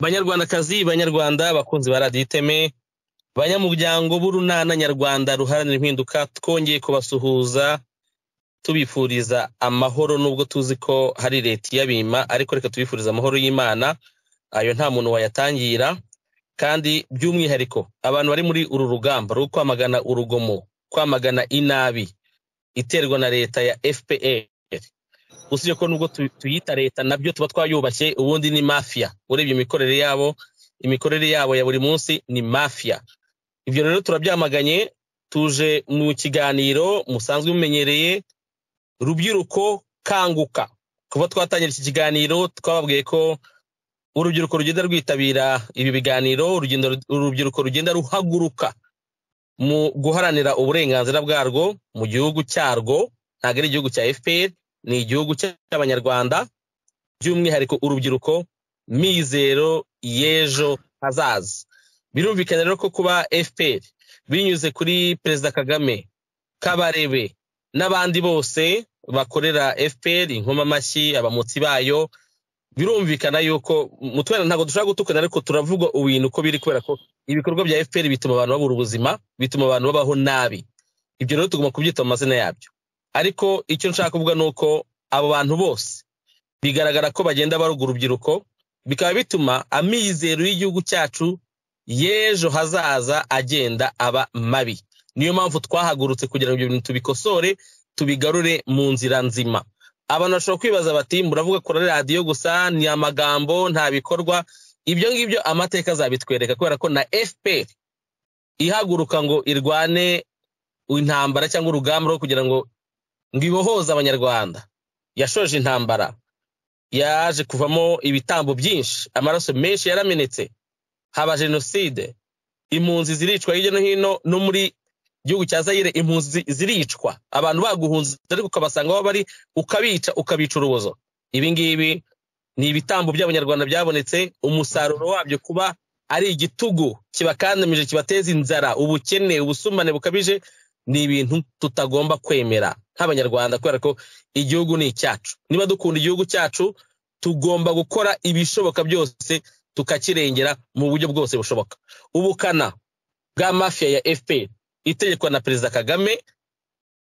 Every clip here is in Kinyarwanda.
banyarwandakazi banyarwanda bakunzi ba radiyo iteme banyamuryango b'urunana nyarwanda ruharanira impinduka twongeye kubasuhuza tubifuriza amahoro nubwo tuzi ko hari leta iyabima ariko reka tubifuriza amahoro y'imana ayo nta muntu wayatangira kandi by'umwihariko abantu bari muri uru rugamba rwo kwamagana urugomo kwamagana inabi iterwa na leta ya fpr usibye ko nubwo tuyita leta nabyo tuba twayubashye ubundi ni mafiya urebye imikorere yabo imikorere yabo ya buri munsi ni mafiya ibyo rero turabyamaganye tuje mu kiganiro musanzwe mumenyereye rubyiruko kanguka kuba twatangira iki kiganiro twababwiye ko urubyiruko rugenda rwitabira ibi biganiro urubyiruko rugenda ruhaguruka mu guharanira uburenganzira bwarwo mu gihugu cyarwo ntabwo ari igihugu cya fpr ni igihugu cy'abanyarwanda by'umwihariko urubyiruko mizero y'ejo hazaza birumvikana rero ko kuba fpr binyuze kuri perezida kagame kabarebe n'abandi bose bakorera fpr inkomamashyi abamutsi bayo birumvikana yuko mutwena ntabwo dushobora gutukana ariko turavuga ibintu uko biri kubera ko ibikorwa bya fpr bituma abantu babura ubuzima bituma abantu babaho nabi ibyo rero tugomba kubyita mu mazina yabyo ariko icyo nshaka kuvuga ni uko abo bantu bose bigaragara ko bagenda baruga urubyiruko bikaba bituma amizero y'igihugu cyacu y'ejo hazaza agenda aba mabi niyo mpamvu twahagurutse kugira ngo ibyo bintu tubikosore tubigarure mu nzira nzima abantu bashobora kwibaza bati muravuga kuri radiyo gusa ni amagambo nta bikorwa ibyo ngibyo amateka azabitwereka kubera ko na fpr ihaguruka ngo irwane intambara cyangwa urugamba rwo kugira ngo ngo ibohoze abanyarwanda yashoje intambara yaje kuvamo ibitambo byinshi amaraso menshi yaramenetse haba jenoside impunzi ziricwa hirya no hino no muri igihugu cya zayire impunzi ziricwa abantu baguhunze ariko ukabasanga aho bari ukabica ukabica urubozo ibi ngibi ni ibitambo by'abanyarwanda byabonetse umusaruro wabyo kuba ari igitugu kibakandamije kibateza inzara ubukene ubusumbane bukabije ni ibintu tutagomba kwemera nk'abanyarwanda kubera ko igihugu ni icyacu niba dukunda igihugu cyacu tugomba gukora ibishoboka byose tukakirengera mu buryo bwose bushoboka ubukana bwa mafiya ya fpr itegekwa na perezida kagame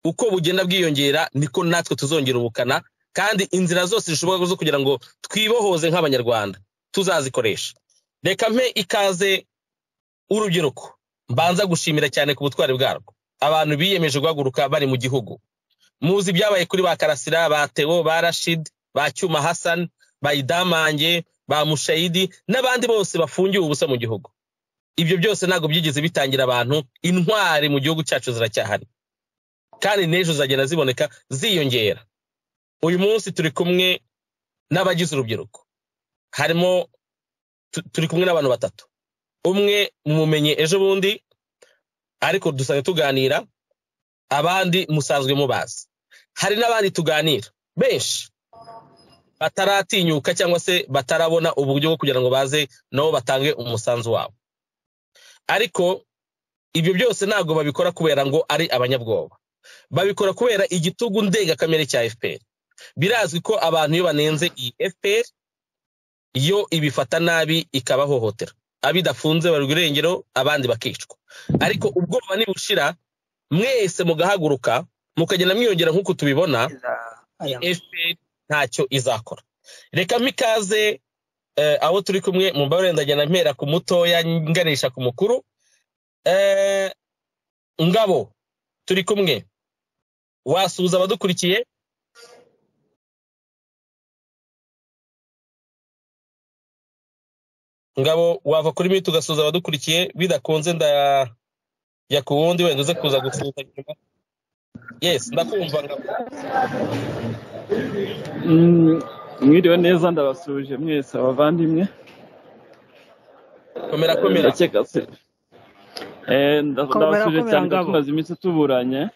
uko bugenda bwiyongera niko natwe tuzongera ubukana kandi inzira zose zishoboka zo kugira ngo twibohoze nk'abanyarwanda tuzazikoresha reka mpe ikaze urubyiruko mbanza gushimira cyane ku butwari bwarwo abantu biyemeje guhaguruka bari mu gihugu muzi ibyabaye kuri ba karasira ba teo ba rashid ba cyuma hassan ba idamange ba mushayidi n'abandi bose bafungiwe ubusa mu gihugu ibyo byose ntabwo byigeze bitangira abantu intwari mu gihugu cyacu ziracyahari kandi n'ejo zagenda ziboneka ziyongera uyu munsi turi kumwe n'abagize urubyiruko harimo turi kumwe n'abantu batatu umwe mumenye ejo bundi ariko dusanzwe tuganira abandi musanzwe mubazi hari n'abandi tuganira benshi bataratinyuka cyangwa se batarabona uburyo bwo kugira ngo baze nabo batange umusanzu wabo ariko ibyo byose ntabwo babikora kubera ngo ari abanyabwoba babikora kubera igitugu ndengakamere cya fpr birazwi ko abantu iyo banenze iyi fpr yo ibifata nabi ikabahohotera abidafunze barwa irengero abandi bakicwa ariko ubwoba nibushira mwese mugahaguruka mukagenda mwiyongera nk'uko tubibona fpr ntacyo izakora reka mikaze abo turi kumwe mu mbabarire ndagenda mpera ku mutoya nganisha ku mukuru ngabo turi kumwe wasuhuza abadukurikiye ngabo wava kuri miti ugasuhuza abadukurikiye bidakunze ndajya ku wundi wenda uze kuza gusuhuza nyuma yesi ndakumva ngabo mwiriwe neza ndabasuhuje mwese abavandimwe komera komera ndakeka se ndabasuhuje cyane tumaze iminsi tuburanye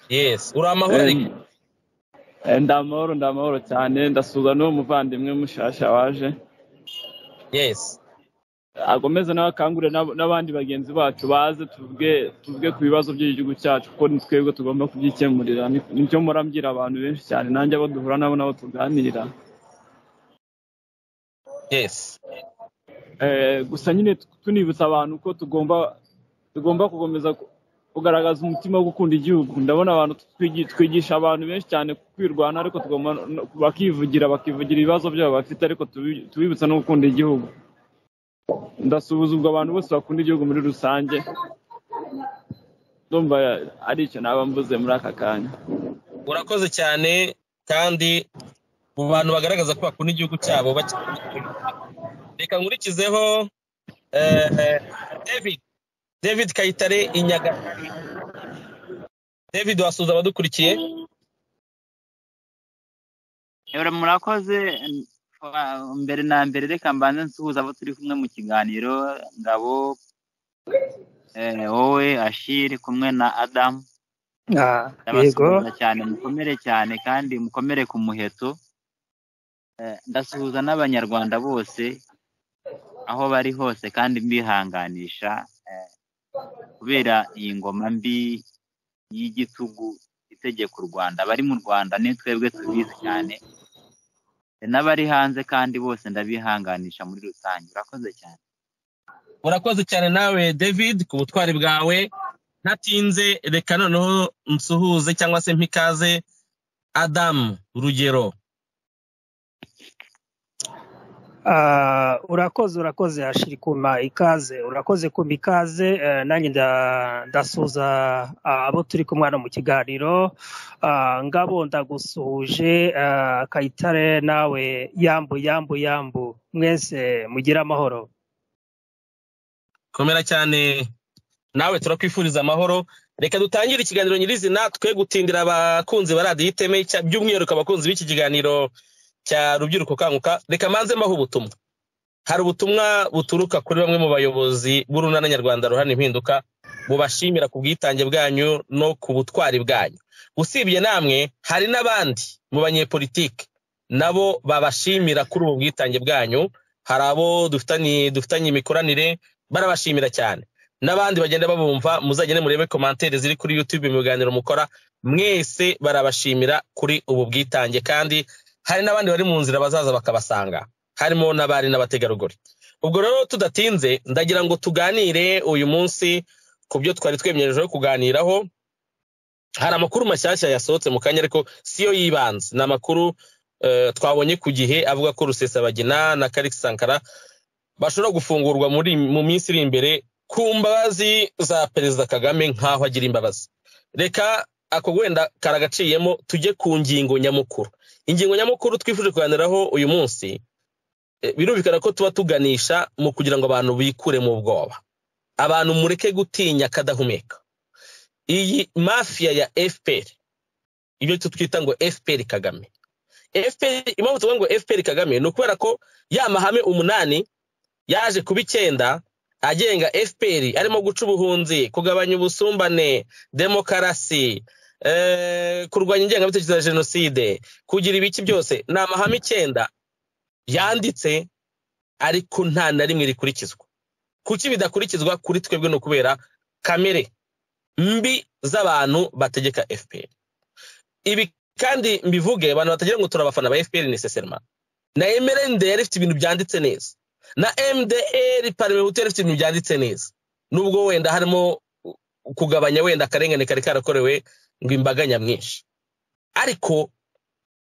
yes uri amahoro ariko ndi amahoro ndi amahoro cyane ndasuhuza n'uwo muvandimwe mushasha waje yes akomeze nawe akangurire n'abandi bagenzi bacu baze tuvuge tuvuge ku bibazo by'igihugu cyacu kuko ni twebwe tugomba kubyikemurira nicyo mbwira abantu benshi cyane nanjye abo duhura nabo nabo tuganira yes gusa nyine tunibutsa abantu ko tugomba tugomba gukomeza kugaragaza umutima wo gukunda igihugu ndabona abantu twigisha abantu benshi cyane kwirwana ariko tugomba bakivugira bakivugira ibibazo byabo bafite ariko tubibutsa no gukunda igihugu ndasuhuza ubwo abantu bose bakunda igihugu muri rusange ndumva ari icyo naba mvuze muri aka kanya urakoze cyane kandi mu bantu bagaragaza ko bakunda igihugu cyabo reka nkurikizeho david david kayitare i nyagatare david wasuhuza abadukurikiye murakoze mbere na mbere reka mbanze nsuhuza abo turi kumwe mu kiganiro ngabo wowe ashiri kumwe na adamu ndabasuhuza cyane mukomere cyane kandi mukomere ku muheto ndasuhuza n'abanyarwanda bose aho bari hose kandi mbihanganisha kubera iyi ngoma mbi y'igitugu itegeka u rwanda abari mu rwanda ni twebwe tubizi cyane n'abari hanze kandi bose ndabihanganisha muri rusange urakoze cyane urakoze cyane nawe david ku butwari bwawe ntatinze reka noneho nsuhuze cyangwa se mpikaze adamu rugero urakoze urakoze hashirikuma ikaze urakoze kumva ikaze nanjye ndasuza abo turi kumwe hano mu kiganiro ngabo ndagusuhuje kayitare nawe yambu yambu yambu mwese mugire amahoro komera cyane nawe turakwifuriza amahoro reka dutangire ikiganiro nyirizina twe gutindira abakunzi ba radiyo iteme by'umwihariko abakunzi b'iki kiganiro cya rubyiruko kanguka reka mbanze mbaho ubutumwa hari ubutumwa buturuka kuri bamwe mu bayobozi b'urunana nyarwanda ruhana impinduka bubashimira ku bwitange bwanyu no ku butwari bwanyu usibye namwe hari n'abandi mu banyepolitike nabo babashimira kuri ubu bwitange bwanyu hari abo dufitanye imikoranire barabashimira cyane n'abandi bagenda babumva muzagende murebe komantere ziri kuri yutube mu biganiro mukora mwese barabashimira kuri ubu bwitange kandi hari n'abandi bari mu nzira bazaza bakabasanga harimo n'abari n'abategarugori ubwo rero tudatinze ndagira ngo tuganire uyu munsi ku byo twari twemerejeho kuganiraho hari amakuru mashyashya yasohotse mu kanya ariko si yo yibanze ni amakuru twabonye ku gihe avuga ko rusesabagina na karikisi sankara bashobora gufungurwa mu minsi iri imbere ku mbabazi za perezida kagame nk'aho agira imbabazi reka ako wenda karagaciyemo tujye ku ngingo nyamukuru ingingo nyamukuru twifuje kuganiraho uyu munsi birumvikana ko tuba tuganisha mu kugira ngo abantu bikure mu bwoba abantu mureke gutinya akadahumeka iyi mafiya ya fpr ibyo twita ngo fpr kagame fpr impamvu tuvuga ngo fpr kagame ni ukubera ko ya mahame umunani yaje kuba icyenda agenga fpr arimo guca ubuhunzi kugabanya ubusumbane demokarasi kurwanya ingengabitekerezo ya jenoside kugira ibiki byose ni amahame icyenda yanditse ariko nta na rimwe rikurikizwa kuki bidakurikizwa kuri twebwe ni ukubera kamere mbi z'abantu bategeka fpr ibi kandi mbivuge abantu batagira ngo turabafana ba fpr nesesema na mrnd yari ifite ibintu byanditse neza na mdr parmehutu yari ifite ibintu byanditse neza nubwo wenda harimo kugabanya wenda akarengane kari karakorewe ngo imbaga nyamwinshi ariko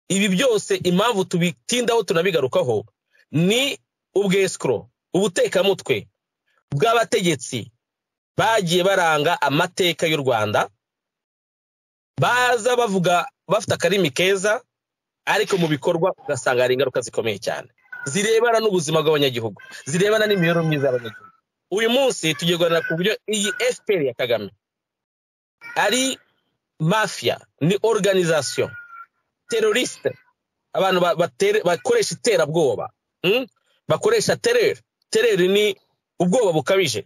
ibi byose impamvu tubitindaho tunabigarukaho ni ubwesikoro ubutekamutwe bw'abategetsi bagiye baranga amateka y'u rwanda baza bavuga bafite akarimi keza ariko mu bikorwa ugasanga hari ingaruka zikomeye cyane zirebana n'ubuzima bw'abanyagihugu zirebana n'imibereho myiza y'abanyagihugu uyu munsi tugiye guharanira ku buryo iyi fpr ya kagame ari mafiya ni organization teroriste abantu bakoresha iterabwoba bakoresha tereri tereri ni ubwoba bukabije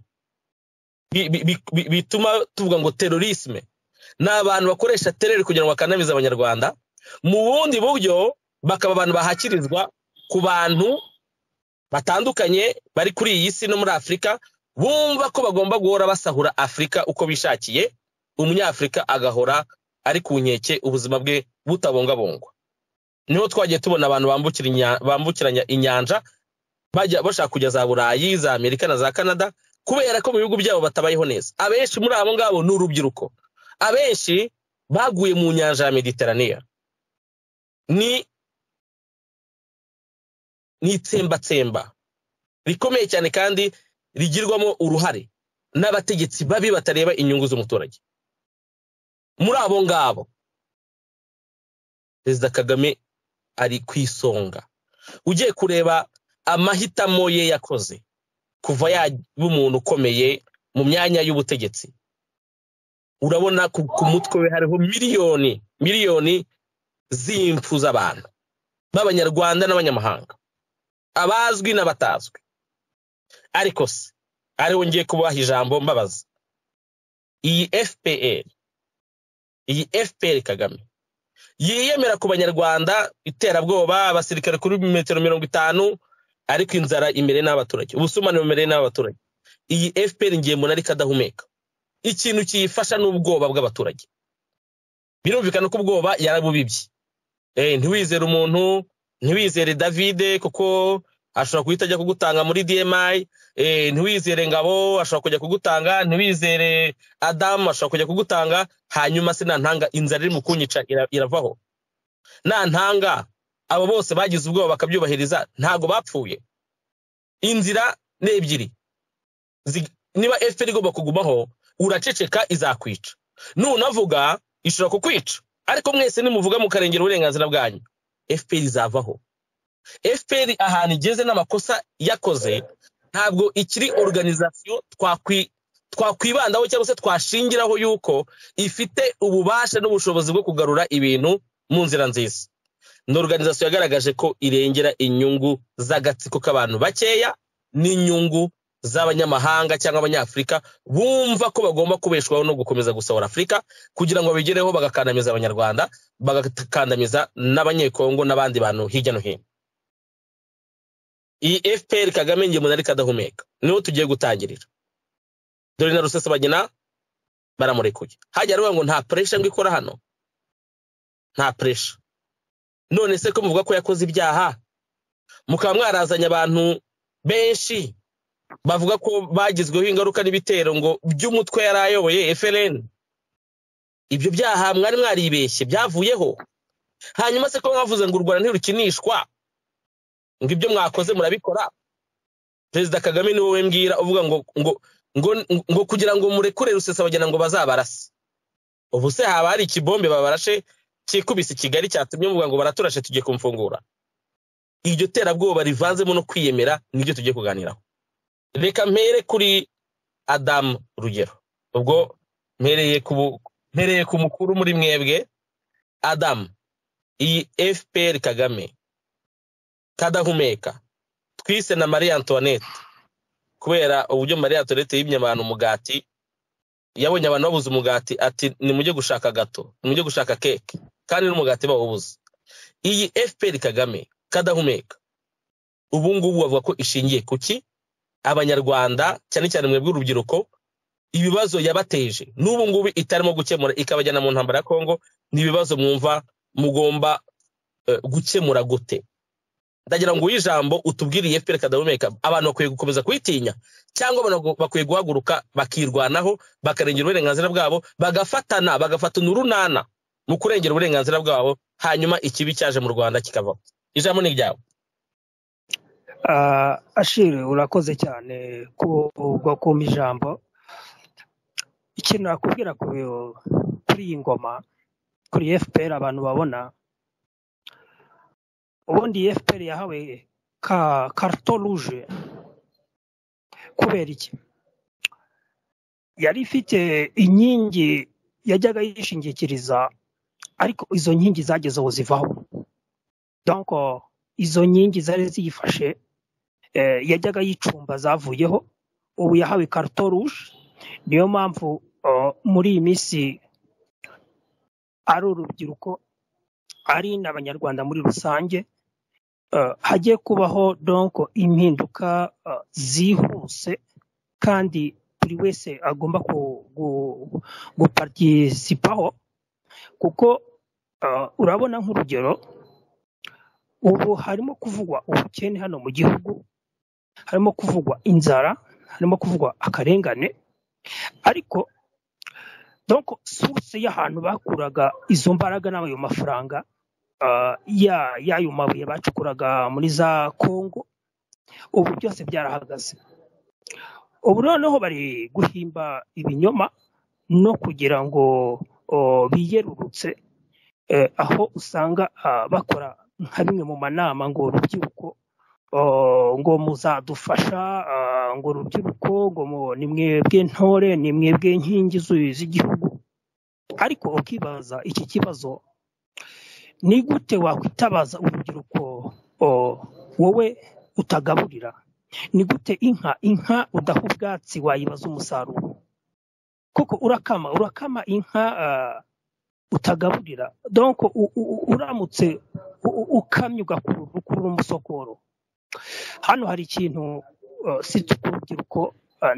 bituma tuvuga ngo terorisme ni abantu bakoresha tereri kugira ngo bakanamize abanyarwanda mu bundi buryo bakaba abantu bahakirizwa ku bantu batandukanye bari kuri iyi si no muri afurika bumva ko bagomba guhora basahura afurika uko bishakiye umunyafurika agahora ari ku nkeke ubuzima bwe butabungabungwa niho twagiye tubona abantu bambukiranya inyanja bajya bashaka kujya za burayi za amerika na za canada kubera ko mu bihugu byabo batabayeho neza abenshi muri abo ngabo ni urubyiruko abenshi baguye mu nyanja ya mediteraniya ni ni itsembatsemba rikomeye cyane kandi rigirwamo uruhare n'abategetsi babi batareba inyungu z'umuturage muri abo ngabo perezida kagame ari ku isonga ugiye kureba amahitamo ye yakoze kuva yaba umuntu ukomeye mu myanya y'ubutegetsi urabona ku mutwe we hariho miliyoni miliyoni z'impfu z'abantu b'abanyarwanda n'abanyamahanga abazwi n'abatazwi ariko se ariho ngiye kubaha ijambo mbabaza iyi fpr iyi fpr kagame yiyemera ku banyarwanda iterabwoba abasirikare kuri metero mirongo itanu ariko inzara imbere n'abaturage ubusumane imbere n'abaturage iyi fpr ngiye mbona ariko adahumeka ikintu kiyifasha ni ubwoba bw'abaturage birumvikana ko ubwoba yarabubibye ntiwizere umuntu ntiwizere davide kuko ashobora guhita ajya kugutanga muri dmi ntiwizere ngabo ashobora kujya kugutanga ntiwizere adamu ashobora kujya kugutanga hanyuma se ntanga inzara iri mu kunyica iravaho ntanga abo bose bagize ubwoba bakabyubahiriza ntabwo bapfuye inzira ni ebyiri niba efuperi igomba kugumaho uraceceka izakwica nunavuga ishobora kukwica ariko mwese nimuvuga mukarengera uburenganzira bwanyu fpr izavaho fpr ahantu igeze n'amakosa yakoze ntabwo ikiri organizasiyo twakwibandaho cyangwa se twashingiraho yuko ifite ububasha n'ubushobozi bwo kugarura ibintu mu nzira nziza ni organizasiyo yagaragaje ko irengera inyungu z'agatsiko k'abantu bakeya n'inyungu z'abanyamahanga cyangwa abanyafurika bumva ko bagomba kubeshwaho no gukomeza gusahura afurika kugira ngo babigereho bagakandamiza abanyarwanda bagakandamiza n'abanyekongo n'abandi bantu hirya no hino iyi fpr kagame ngiye umuntu ariko adahumeka niho tugiye gutangirira dore na rusesabagina baramurekuye hajya hariho ngo nta puresha ngo ikora hano nta puresha none se ko muvuga ko yakoze ibyaha mukaba mwarazanye abantu benshi bavuga ko bagizweho ingaruka n'ibitero ngo by'umutwe yari ayoboye FLN ibyo byaha mwari mwaribeshye byavuyeho hanyuma se ko mwavuze ngo u rwanda ntirukinishwa ngo ibyo mwakoze murabikora perezida kagame niwe we mbwira uvuga ngo ngo ngo ngo kugira ngo murekure rusesabagina ngo bazabarase ubu se haba hari ikibombe babarashe kikubise kigali cyatumye muvuga ngo baraturashe tugiye kumfungura iryo terabwoba rivanzemo no kwiyemera nibyo tugiye kuganiraho reka mpere kuri adamu rugero ubwo mpereye ku mukuru muri mwebwe adamu iyi fpr kagame kadahumeka twise na marie antoinette kubera uburyo marie antoinette yibye abantu umugati yabonye abantu babuze umugati ati nimujye gushaka gato nimujye gushaka keke kandi n'umugati bawubuze iyi fpr kagame kadahumeka ubu ngubu bavuga ko ishingiye ku ki abanyarwanda cyane cyane mwebwe urubyiruko ibibazo yabateje n'ubu ngubu itarimo gukemura ikabajyana mu ntambara ya kongo ni ibibazo mwumva mugomba gukemura gute ndagira ngo ijambo utubwiriye fpr kadahumeka abantu bakwiye gukomeza kuyitinya cyangwa bakwiye guhaguruka bakirwanaho bakarengera uburenganzira bwabo bagafatana bagafatana urunana mu kurengera uburenganzira bwabo hanyuma ikibi cyaje mu rwanda kikavaho ijambo ni iryawe ashiri urakoze cyane kumva ijambo ikintu nakubwira kuri iyi ngoma kuri fpr abantu babona ubundi fpr yahawe karito ruje kubera iki yari ifite inkingi yajyaga yishingikiriza ariko izo nkingi zageze ubu zivaho donko izo nkingi zari ziyifashe yajyaga yicumba zavuyeho ubu yahawe karito ruje niyo mpamvu muri iyi minsi ari urubyiruko ari n'abanyarwanda muri rusange hagiye kubaho donko impinduka zihuse kandi buri wese agomba guparitisipaho kuko urabona nk'urugero ubu harimo kuvugwa ubukene hano mu gihugu harimo kuvugwa inzara harimo kuvugwa akarengane ariko donko suruse y'ahantu bakuraga izo mbaraga n'ayo mafaranga y'ayo mabuye bacukuraga muri za kongo ubu byose byarahagaze ubu noneho bari guhimba ibinyoma no kugira ngo biyerurutse aho usanga bakora nka bimwe mu manama ngo urubyiruko ngo muzadufasha ngo urubyiruko ngo ni mwebwe ntore ni mwebwe nkingi z'igihugu ariko ukibaza iki kibazo ni gute wakwitabaza urubyiruko wowe utagaburira ni gute inka inka udaha ubwatsi wayibaza umusaruro kuko urakama urakama inka utagaburira donko uramutse ukamye ugakurura umusokoro hano hari ikintu si ku rubyiruko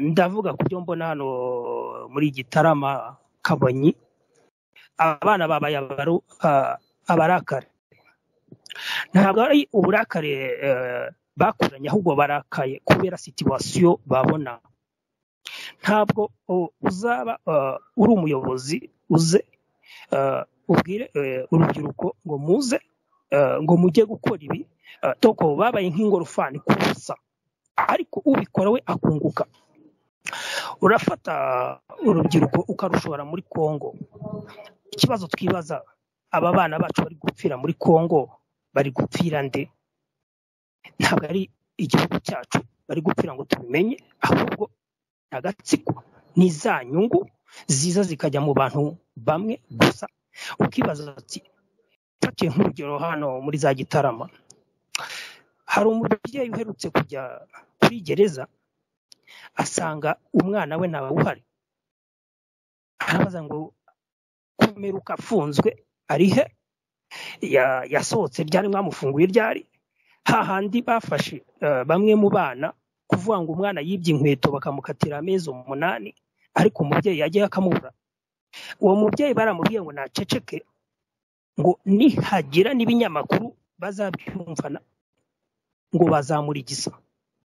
ndavuga ku byo mbona hano muri gitarama kabonyi abana babaye abarakare ntabwo ari uburakare bakuranye ahubwo barakaye kubera situwasiyo babona ntabwo uzaba uri umuyobozi uze ubwire urubyiruko ngo muze ngo mujye gukora ibi doko babaye nk'ingorofani kubusa ariko ubikora we akunguka urafata urubyiruko ukarushora muri kongo ikibazo twibaza aba bana bacu bari gupfira muri kongo bari gupfira nde ntabwo ari igihugu cyacu bari gupfira ngo tubimenye ahubwo ni agatsiko ni za nyungu ziza zikajya mu bantu bamwe gusa ukibaza ati mfatiye nk'urugero hano muri za gitarama hari umubyeyi uherutse kujya kuri gereza asanga umwana we ntawe uhari arabaza ngo kumeruka afunzwe ari he yasohotse ryari mwamufunguye ryari hahandi bafashe bamwe mu bana kuvuga ngo umwana yibye inkweto bakamukatira amezi umunani ariko umubyeyi yagiye akamubura uwo mubyeyi baramubwiye ngo naceceke ngo nihagira n'ibinyamakuru bazabyumvana ngo bazamurigiza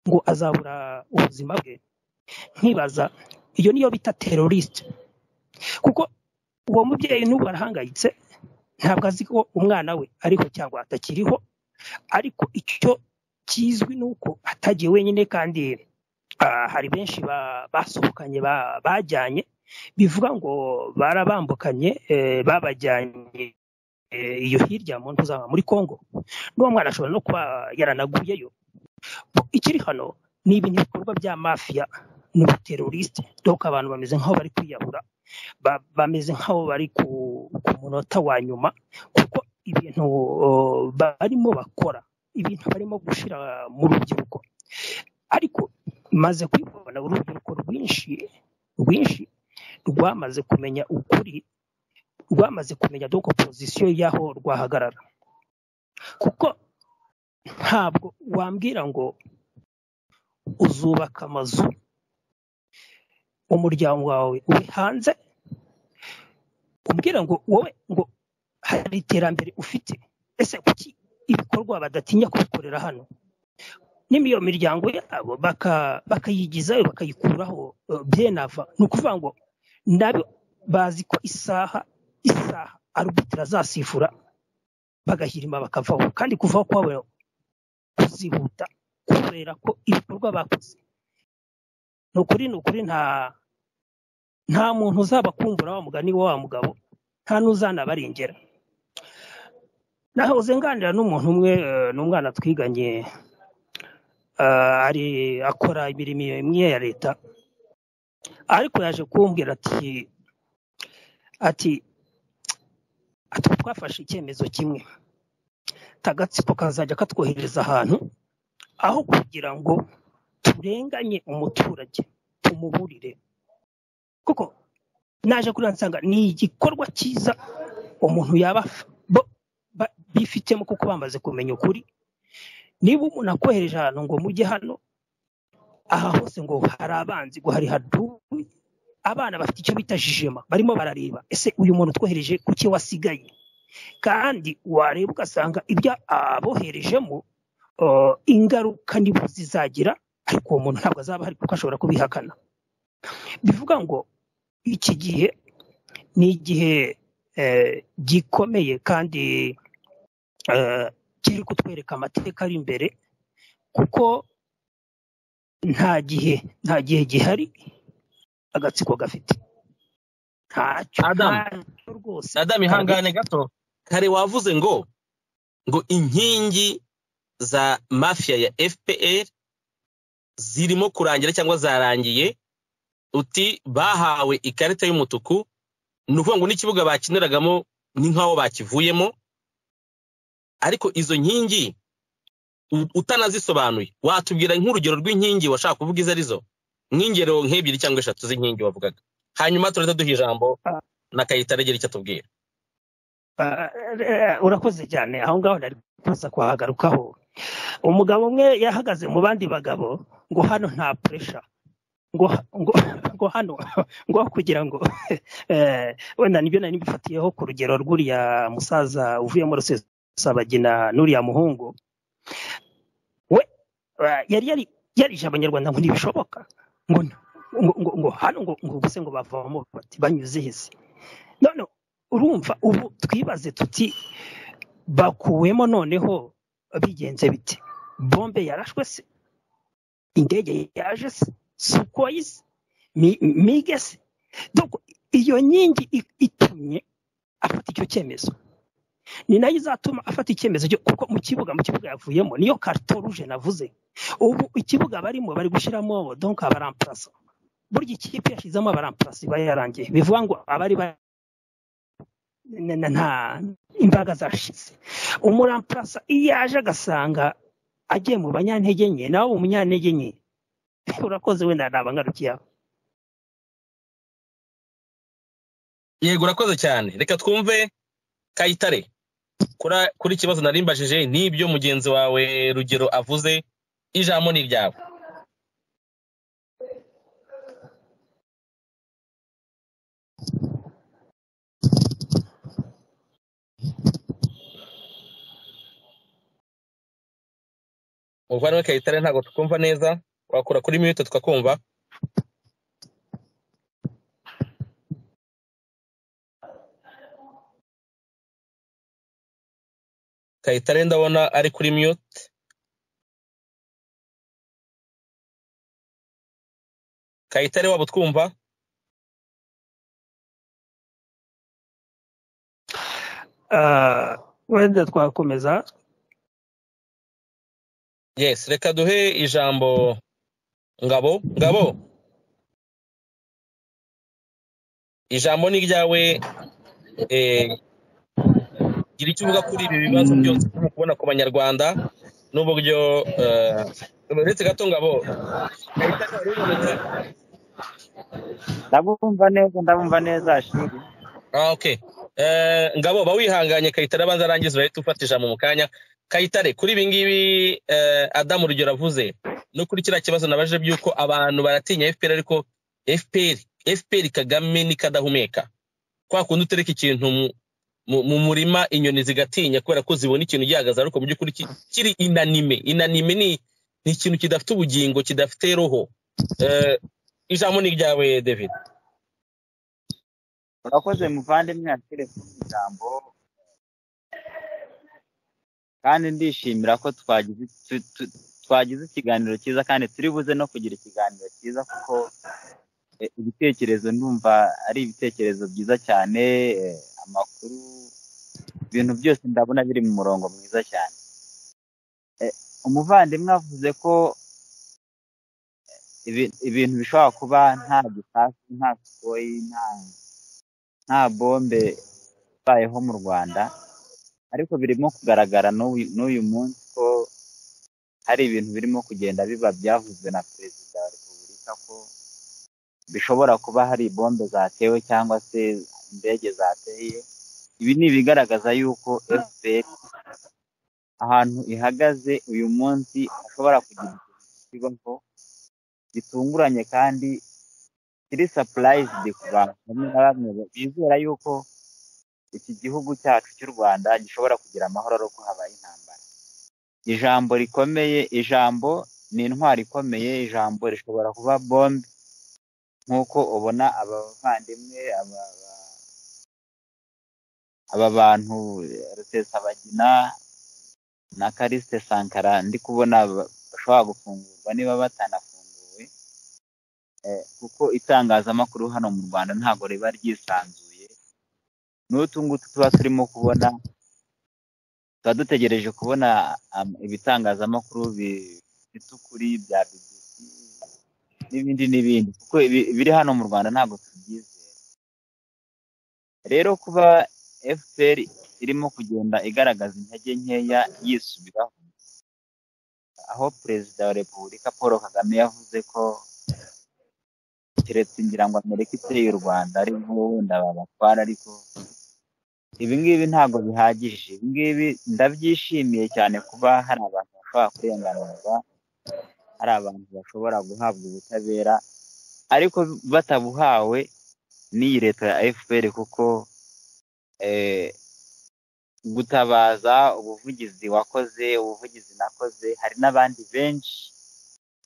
ngo azabura ubuzima bwe nkibaza iyo niyo bita terorisite kuko uwo mubyeyi n'ubu arahangayitse ntabwo azi ko umwana we ariho cyangwa atakiriho ariko icyo kizwi ni uko atagiye wenyine kandi hari benshi basohokanye bajyanye bivuga ngo barabambukanye babajyanye iyo hirya mu ntuzama muri congo n'uwo mwana ashobora no kuba yaranaguyeyo ikiri hano ni ibintu bikorwa bya mafiya n'ubuterorisite dore abantu bameze nk'aho bari kwiyahura bameze nk'aho bari ku munota wa nyuma kuko ibintu barimo bakora ibintu barimo gushyira mu rubyiruko ariko maze kubibona urubyiruko rwinshi rwinshi rwamaze kumenya ukuri rwamaze kumenya doko pozisiyo y'aho rwahagarara kuko ntabwo wambwira ngo uzubaka amazu umuryango wawe uri hanze umbwira ngo wowe ngo hari iterambere ufite ese kuki ibikorwa badatinya kubikorera hano n'iyo miryango yabo bakayigizayo bakayikuraho byenava ni ukuvuga ngo nabo bazi ko isaha isaha arubitira azasifura bagahirima bakavaho kandi kuvaho kwabo kuzihuta kubera ko ibikorwa bakoze ni ukuri ni ukuri nta nta muntu uzaba kumbura wa mugani wa mugabo nta n'uzanabarengera nahoze nganira n'umuntu umwe ni umwana twiganye ari akora imirimo imwe ya leta ariko yaje kumbwira ati ati twafashe icyemezo kimwe tagatsiko kazajya katwohereza ahantu aho kugira ngo turenganye umuturage tumuburire kuko naje kuri nsanga ni igikorwa cyiza umuntu yaba bifitemo kuko bamaze kumenya ukuri niba umuntu akohereje ahantu ngo mujye hano aha hose ngo hari abanzi ngo hari haduwe abana bafite icyo bita jijema barimo barareba ese uyu muntu twohereje kuki wasigaye kandi wareba ugasanga ibyo aboherejemo ingaruka nibo zizagira ariko uwo muntu ntabwo azaba ahari kuko ashobora kubihakana bivuga ngo iki gihe ni igihe gikomeye kandi kiri kutwereka amateka ari imbere kuko nta gihe nta gihe gihari agatsiko gafite ntacyo rwose adamu ihangane gato kare wavuze ngo ngo inkingi za mafiya ya fpr zirimo kurangira cyangwa zarangiye uti bahawe ikarita y'umutuku ni ukuvuga ngo n'ikibuga bakiniragamo ni nk'aho bakivuyemo ariko izo nkingi utanazisobanuye watubwira nk'urugero rw'inkingi washaka kuvuga izo arizo nk'ingero nk'ebyiri cyangwa eshatu z'inkingi wavugaga hanyuma turahita duha ijambo na kayitare agira icyo atubwira urakoze cyane aho ngaho nari kuza kuhagarukaho umugabo umwe yahagaze mu bandi bagabo ngo hano nta puresha ngo hano ngo kugira ngo wenda nibyo nari mbifatiyeho ku rugero rw'uriya musaza uvuyemo rusesabagina n'uriya muhungu we yari yarije abanyarwanda ngo ntibishoboka ngo ngo hano ngo ubuse ngo bavamo bati banyuze hese none urumva ubu twibaze tuti bakuwemo noneho bigenze biti bombe yarashwe se indege yaje se sukoyi se mige se iyo nkingi itumye afata icyo cyemezo ni nayo izatuma afata icyemezo kuko mu kibuga mu kibuga yavuyemo niyo karito ruje navuze ubu ikibuga barimo bari gushyiramo donka abaramparasi burya ikipe yashyizemo abaramparasi iba yarangiye bivuga ngo abari nta imbaraga zashize umuramparasa iyo aje agasanga agiye mu banyantege nke nawe umunyantege nke urakoze wenda ntabwo angarukiyeho yego urakoze cyane reka twumve kayitare kuri ikibazo narimbajije n'ibyo mugenzi wawe rugero avuze ijambo ni iryawe muvandimwe kayitare ntabwo tukumva neza wakora kuri mute tukakumva kayitare ndabona ari kuri mute kayitare waba utwumva wenda twakomeza yes reka duhe ijambo ngabo ngabo ijambo ni iryawe gira icyo uvuga kuri ibi bibazo byose turimo kubona ku banyarwanda n'uburyo uretse gato ngabo ndabumva neza ndabumva neza shiri ngabo ba wihanganye kayitare abanza arangiza urahita ufata ijambo mu kanya kayitare kuri ibi ngibi adamu rugero avuze no kuri kiriya kibazo nabajije by'uko abantu baratinya fpr ariko fpr fpr kagame nikadahumeka kwa kundi utereka ikintu mu murima inyoni zigatinya kubera ko zibona ikintu gihagaze ariko mu by'ukuri kiri inanime inanime ni ikintu kidafite ubugingo kidafite roho ijambo ni iryawe david urakoze muvandimwe yakire ijambo kandi ndishimira ko twagize ikiganiro cyiza kandi turi buze no kugira ikiganiro cyiza kuko ibitekerezo ndumva ari ibitekerezo byiza cyane amakuru ibintu byose ndabona biri mu murongo mwiza cyane umuvandimwe avuze ko ibintu bishobora kuba nta gitasi nta sikoyi nta bombe ibayeho mu rwanda ariko birimo kugaragara n'uyu munsi ko hari ibintu birimo kugenda biba byavuzwe na perezida wa repubulika ko bishobora kuba hari bombe zatewe cyangwa se indege zateye ibi ni ibigaragaza yuko fpr ahantu ihagaze uyu munsi hashobora kugira ikibazo gitunguranye kandi kiri sapurayizidi ku bantu bamwe na bamwe bizera yuko iki gihugu cyacu cy'u rwanda gishobora kugira amahoro ariko habaye intambara ijambo rikomeye ijambo ni intwari ikomeye ijambo rishobora kuba bombe nk'uko ubona abavandimwe aba bantu rusesabagina na karisite sankara ndi kubona bashobora gufungurwa niba batanafunguwe kuko itangazamakuru hano mu rwanda ntabwo riba ryisanzuye n'utu ngutu tuba turimo kubona tuba dutegereje kubona ibitangazamakuru bifite ukuri bya bbc n'ibindi n'ibindi kuko ibiri hano mu rwanda ntabwo tubyizera rero kuba fpr irimo kugenda igaragaza intege nkeya yisubiraho aho perezida wa repubulika paul kagame yavuze ko keretse ngira ngo amerika iteye u rwanda ari wenda babatwara ariko ibingibi ntabwo bihagije ibingibi ndabyishimiye cyane kuba hari abantu bashobora kurenganurwa hari abantu bashobora guhabwa ubutabera ariko batabuhawe n'iyi leta ya fpr kuko gutabaza ubuvugizi wakoze ubuvugizi nakoze hari n'abandi benshi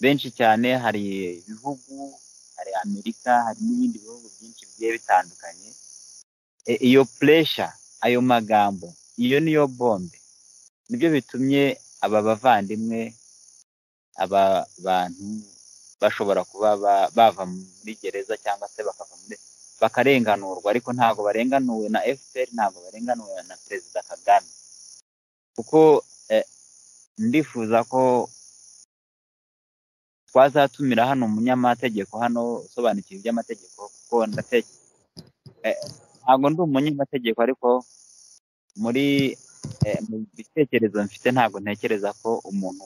benshi cyane hari ibihugu hari amerika hari n'ibindi bihugu byinshi bigiye bitandukanye iyo puresha ayo magambo iyo niyo bombe nibyo bitumye aba bavandimwe aba bantu bashobora kuba bava muri gereza cyangwa se bakava muri bakarenganurwa ariko ntabwo barenganuwe na fpr ntabwo barenganuwe na perezida kagame kuko ndifuza ko twazatumira hano umunyamategeko hano usobanukiwe iby'amategeko kuko ntabwo ndi umunyamategeko ariko muri mu bitekerezo mfite ntabwo ntekereza ko umuntu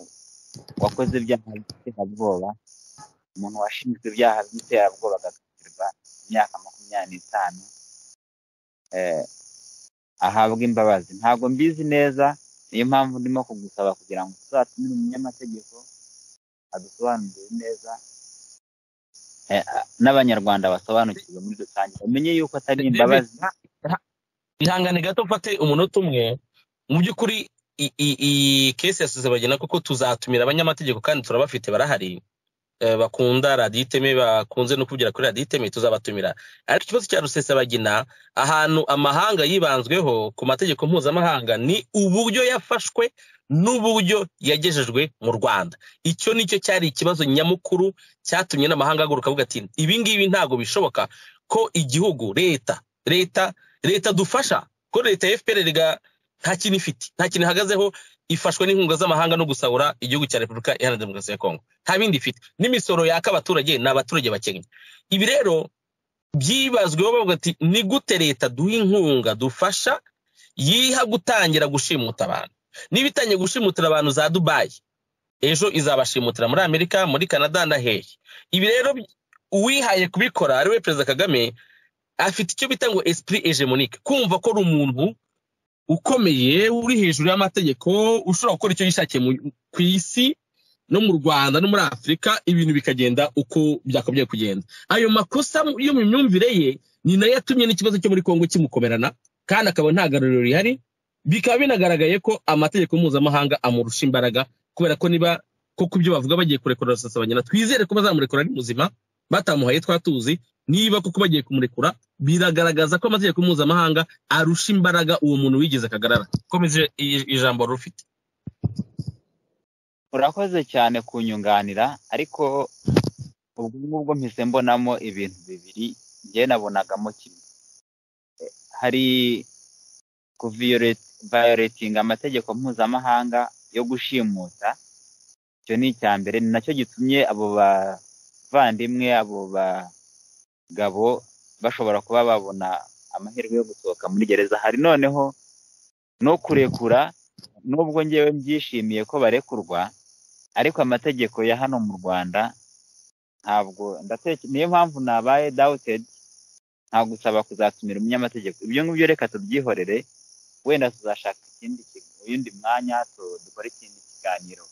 wakoze ibyaha by'iterabwoba umuntu washinzwe ibyaha by'iterabwoba agakatirwa imyaka makumyabiri n'itanu ahabwa imbabazi ntabwo mbizi neza niyo mpamvu ndimo kugusaba kugira ngo tuzatumire umunyamategeko adusobanurire neza n'abanyarwanda basobanukirwe muri rusange bamenye yuko atari imbabazi ihangane gato mfate umunota umwe mu by'ukuri iyi kesi yasize bagena kuko tuzatumira abanyamategeko kandi turabafite barahari bakunda radiyo iteme bakunze no kubyira kuri radiyo iteme tuzabatumira ariko ikibazo cya rusesabagina ahantu amahanga yibanzweho ku mategeko mpuzamahanga ni uburyo yafashwe n'uburyo yagejejwe mu rwanda icyo nicyo cyari ikibazo nyamukuru cyatumye n'amahanga ahaguruka avuga ati ibi ngibi ntabwo bishoboka ko igihugu leta leta leta dufasha ko leta ya fpr nta kintu ifite nta kintu ihagazeho ifashwe n'inkunga z'amahanga no gusahura igihugu cya repubulika iharanira demokarasi ya kongo nta bindi ifite n'imisoro yaka abaturage ni abaturage bakennye ibi rero byibazweho bavuga ati ni gute leta duha inkunga dufasha yiha gutangira gushimuta abantu niba itangiye gushimutira abantu za dubayi ejo izabashimutira muri amerika muri canada na hehe ibi rero uwihaye kubikora ari we perezida kagame afite icyo bita ngo esprit hegemonique kumva ko ari umuntu ukomeye uri hejuru y'amategeko ushobora gukora icyo yishakiye ku isi no mu rwanda no muri afurika ibintu bikagenda uko byakabaye kugenda ayo makosa yo mu myumvire ye ni nayo yatumye n'ikibazo cyo muri kongo kimukomerana kandi akaba nta garuriro rihari bikaba binagaragaye ko amategeko mpuzamahanga amurusha imbaraga kubera ko niba ko ku byo bavuga bagiye kurekura rusasabanyana twizere ko bazamurekura ari muzima batamuhaye twatuzi niba kuko bagiye kumurekura biragaragaza ko amategeko mpuzamahanga arusha imbaraga uwo muntu wigeze akagarara komeje ijambo rufite urakoze cyane kunyunganira ariko ubwo ngubwo mpise mbonamo ibintu bibiri njye nabonagamo kimwe hari kuvayoretinga amategeko mpuzamahanga yo gushimuta icyo ni icya mbere ni nacyo gitumye abo bavandimwe abo ba gabo bashobora kuba babona amahirwe yo gusohoka muri gereza hari noneho no kurekura n'ubwo ngewe mbyishimiye ko barekurwa ariko amategeko ya hano mu rwanda ntabwo niyo mpamvu nabaye dawutedi nta gusaba kuzatumira umunyamategeko ibyo ngibyo reka tubyihorere wenda tuzashaka ikindi uyundi mwanya dukore ikindi kiganiro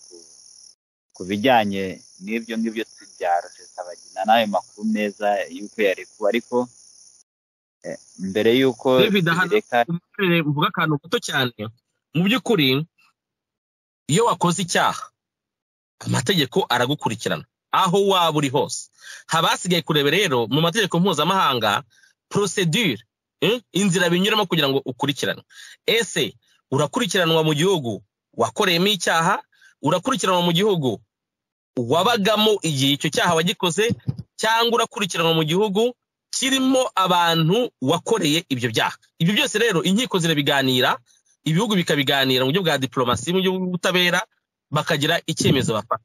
ku bijyanye n'ibyo ngibyo bya rusesabagina n'ayo makuru meza y'uko yarekuwe ariko mbere y'uko mvuga akantu gato cyane mu by'ukuri iyo wakoze icyaha amategeko aragukurikirana aho waba uri hose haba hasigaye kureba rero mu mategeko mpuzamahanga porosedure inzira binyuramo kugira ngo ukurikiranwe ese urakurikiranwa mu gihugu wakoreyemo icyaha urakurikiranwa mu gihugu wabagamo igihe icyo cyaha wagikoze cyangwa urakurikiranwa mu gihugu kirimo abantu wakoreye ibyo byaha ibyo byose rero inkiko zirabiganira ibihugu bikabiganira mu buryo bwa diporomasi mu buryo bw'ubutabera bakagira icyemezo bafata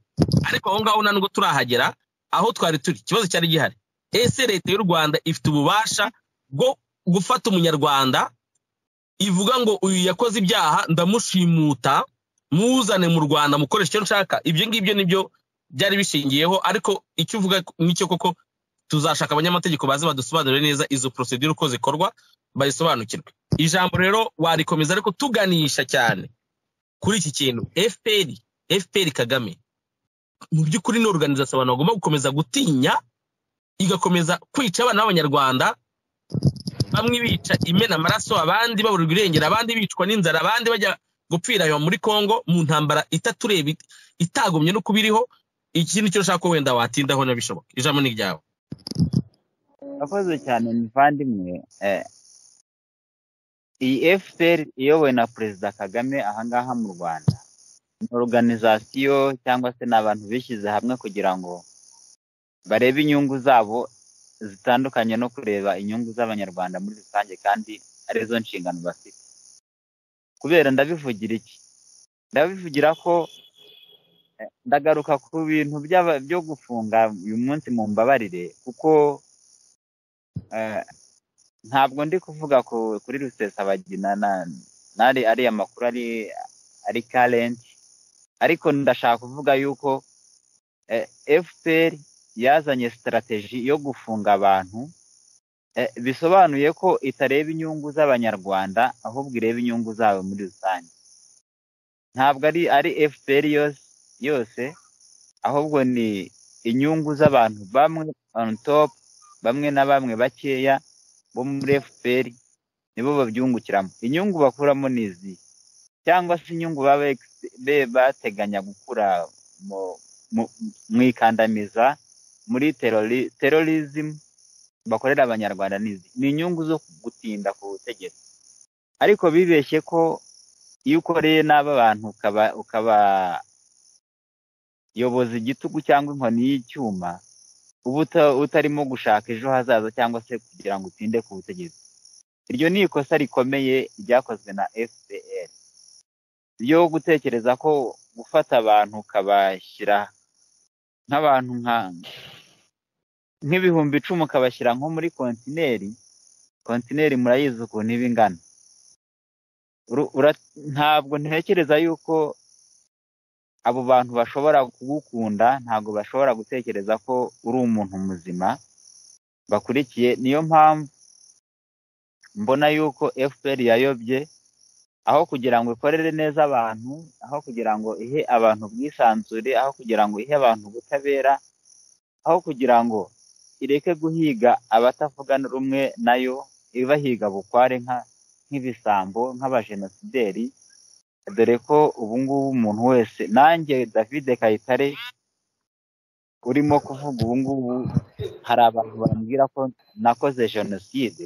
ariko aho ngaho nubwo turahagera aho twari turi ikibazo cyari gihari ese leta y'u rwanda ifite ububasha bwo gufata umunyarwanda ivuga ngo uyu yakoze ibyaha ndamushimuta muzane mu rwanda mukoresha icyo nshaka ibyo ngibyo nibyo byari bishingiyeho ariko icyo uvuga nicyo koko tuzashaka abanyamategeko baze badusobanurire neza izo porosedire uko zikorwa bayisobanukirwe ijambo rero warikomeza ariko tuganisha cyane kuri iki kintu fpr fpr kagame mu by'ukuri ni oruganizasiyo abantu bagomba gukomeza gutinya igakomeza kwica abana b'abanyarwanda bamwe bica imena amaraso abandi baburirwa irengero abandi bicwa n'inzara abandi bajya gupfira muri congo mu ntambara itatureba itagumye no kubiriho ikintu cyo ushaka wenda watindaho nabishoboka ijambo ni ryawe akoze cyane muvandimwe iyi fpr iyobowe na perezida kagame ahangaha mu rwanda ni oruganizasiyo cyangwa se ni abantu bishyize hamwe kugira ngo barebe inyungu zabo zitandukanye no kureba inyungu z'abanyarwanda muri rusange kandi arizo nshingano bafite kubera ndabivugira iki ndabivugira ko ndagaruka ku bintu byo gufunga uyu munsi mu mbabarire kuko ntabwo ndi kuvuga kuri rusesabagina nari ariya makuru ari karenti ariko ndashaka kuvuga yuko fpr yazanye sitarategi yo gufunga abantu bisobanuye ko itareba inyungu z'abanyarwanda ahubwo ireba inyungu zabo muri rusange ntabwo ari ari fpr yose ahubwo ni inyungu z'abantu bamwe on top bamwe na bamwe bakeya bo muri fpr nibo babyungukiramo inyungu bakuramo ni izi cyangwa se inyungu baba bateganya gukura mu ikandamiza muri terorizimu bakorera abanyarwanda ni inyungu zo gutinda ku butegetsi ariko bibeshye ko iyo ukoreye n'aba bantu ukabayoboza igitugu cyangwa inkoni y'icyuma uba utarimo gushaka ejo hazaza cyangwa se kugira ngo utinde ku butegetsi iryo ni ikosa rikomeye ryakozwe na fpr ryo gutekereza ko gufata abantu ukabashyira nk'abantu nk'ibihumbi icumi ukabashyira nko muri kontineri kontineri murayizi ukuntu iba ingana ntabwo ntekereza yuko abo bantu bashobora kugukunda ntabwo bashobora gutekereza ko uri umuntu muzima bakurikiye niyo mpamvu mbona yuko fpr yayobye aho kugira ngo ikorere neza abantu aho kugira ngo ihe abantu ubwisanzure aho kugira ngo ihe abantu ubutabera aho kugira ngo ireke guhiga abatavuga rumwe nayo ibahiga bukware nk'ibisambo nk'abajenosideri dore ko ubungubu umuntu wese nanjye david kayitare urimo kuvuga ubungubu hari abantu bambwira ko nakoze jenoside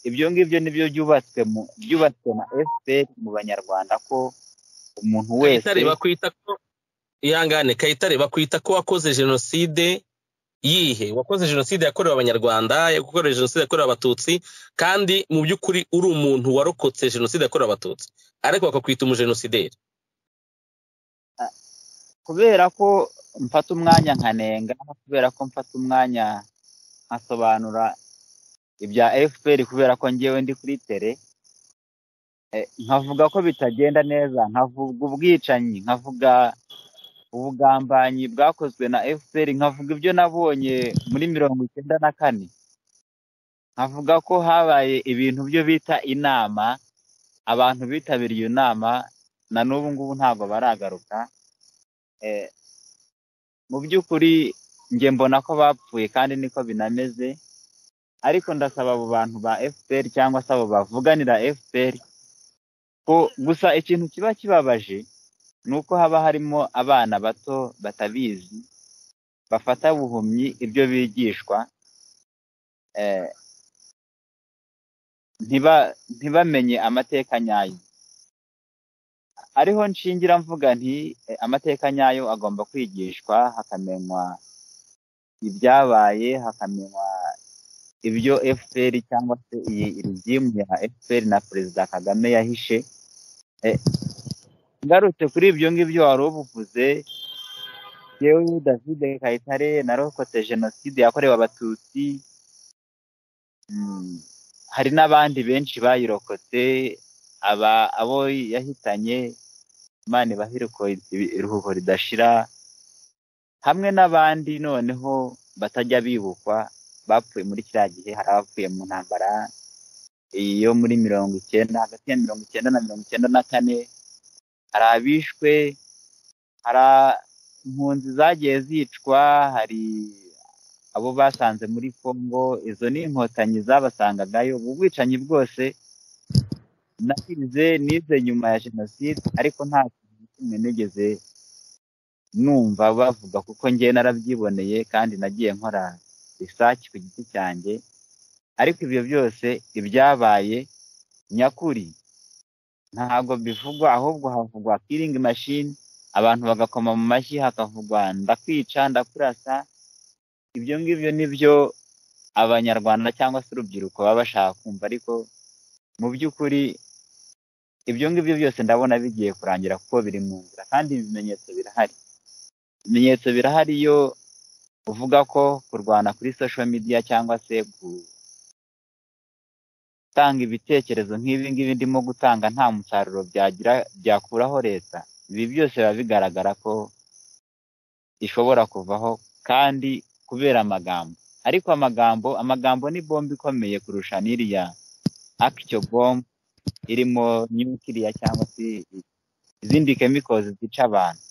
ibyo ngibyo nibyo byubatswe byubatswe na fpr mu banyarwanda ko umuntu wese ihangane kayitare bakwita ko wakoze jenoside yihe wakoze jenoside yakorewe abanyarwanda yakorewe jenoside yakorewe abatutsi kandi mu by'ukuri uri umuntu warokotse jenoside yakorewe abatutsi ariko bakakwita umujenosideri kubera ko mfata umwanya nkanenga kubera ko mfata umwanya nkasobanura ibya fpr kubera ko ngewe ndi kuri tere nkavuga ko bitagenda neza nkavuga ubwicanyi nkavuga ubugambanyi bwakozwe na fpr nkavuga ibyo nabonye muri mirongo icyenda na kane nkavuga ko habaye ibintu byo bita inama abantu bitabiriye iyo nama na n'ubu ngubu ntabwo baragaruka mu by'ukuri njye mbona ko bapfuye kandi niko binameze ariko ndasaba abo bantu ba fpr cyangwa se abo bavuganira fpr ko gusa ikintu kiba kibabaje ni uko haba harimo abana bato batabizi bafata buhumyi ibyo bigishwa ntibamenye amateka nyayo ariho nshingira mvuga nti amateka nyayo agomba kwigishwa hakamenywa ibyabaye hakamenywa ibyo fpr cyangwa se iyi rizimu ya fpr na perezida kagame yahishe ngarutse kuri ibyo ngibyo wari ubuvuze yewe david kayitare narokotse jenoside yakorewe abatutsi hari n'abandi benshi bayirokotse aba abo yahitanye imana ibahiruko iruhuko ridashira hamwe n'abandi noneho batajya bibukwa bapfuye muri kiriya gihe hari abapfuye mu ntambara yo muri mirongo icyenda hagati ya mirongo icyenda na mirongo icyenda na kane hari abishwe hari impunzi zagiye zicwa hari abo basanze muri congo izo ni inkotanyi zabasangagayo ubu bwicanyi bwose nasize nize nyuma ya jenoside ariko nta kintu kimwe nigeze numva bavuga kuko ngewe narabyiboneye kandi nagiye nkora isake ku giti cyanjye ariko ibyo byose ibyabaye nyakuri ntabwo bivugwa ahubwo havugwa kiringi mashini abantu bagakoma mu mashyi hakavugwa ndakwica ndakurasa ibyo ngibyo ni byo abanyarwanda cyangwa se urubyiruko baba bashaka kumva ariko mu by'ukuri ibyo ngibyo byose ndabona bigiye kurangira kuko biri mu nzira kandi ibimenyetso birahari ibimenyetso birahari iyo uvuga ko kurwana kuri social media cyangwa se gutanga ibitekerezo nk'ibi ngibi ndimo gutanga nta musaruro byagira byakuraho leta ibi byose biba bigaragara ko ishobora kuvaho kandi kubera amagambo ariko amagambo amagambo ni bomba ikomeye kurusha n'iriya akico bomba irimo nyukiriya cyangwa se izindi kemikozi zica abantu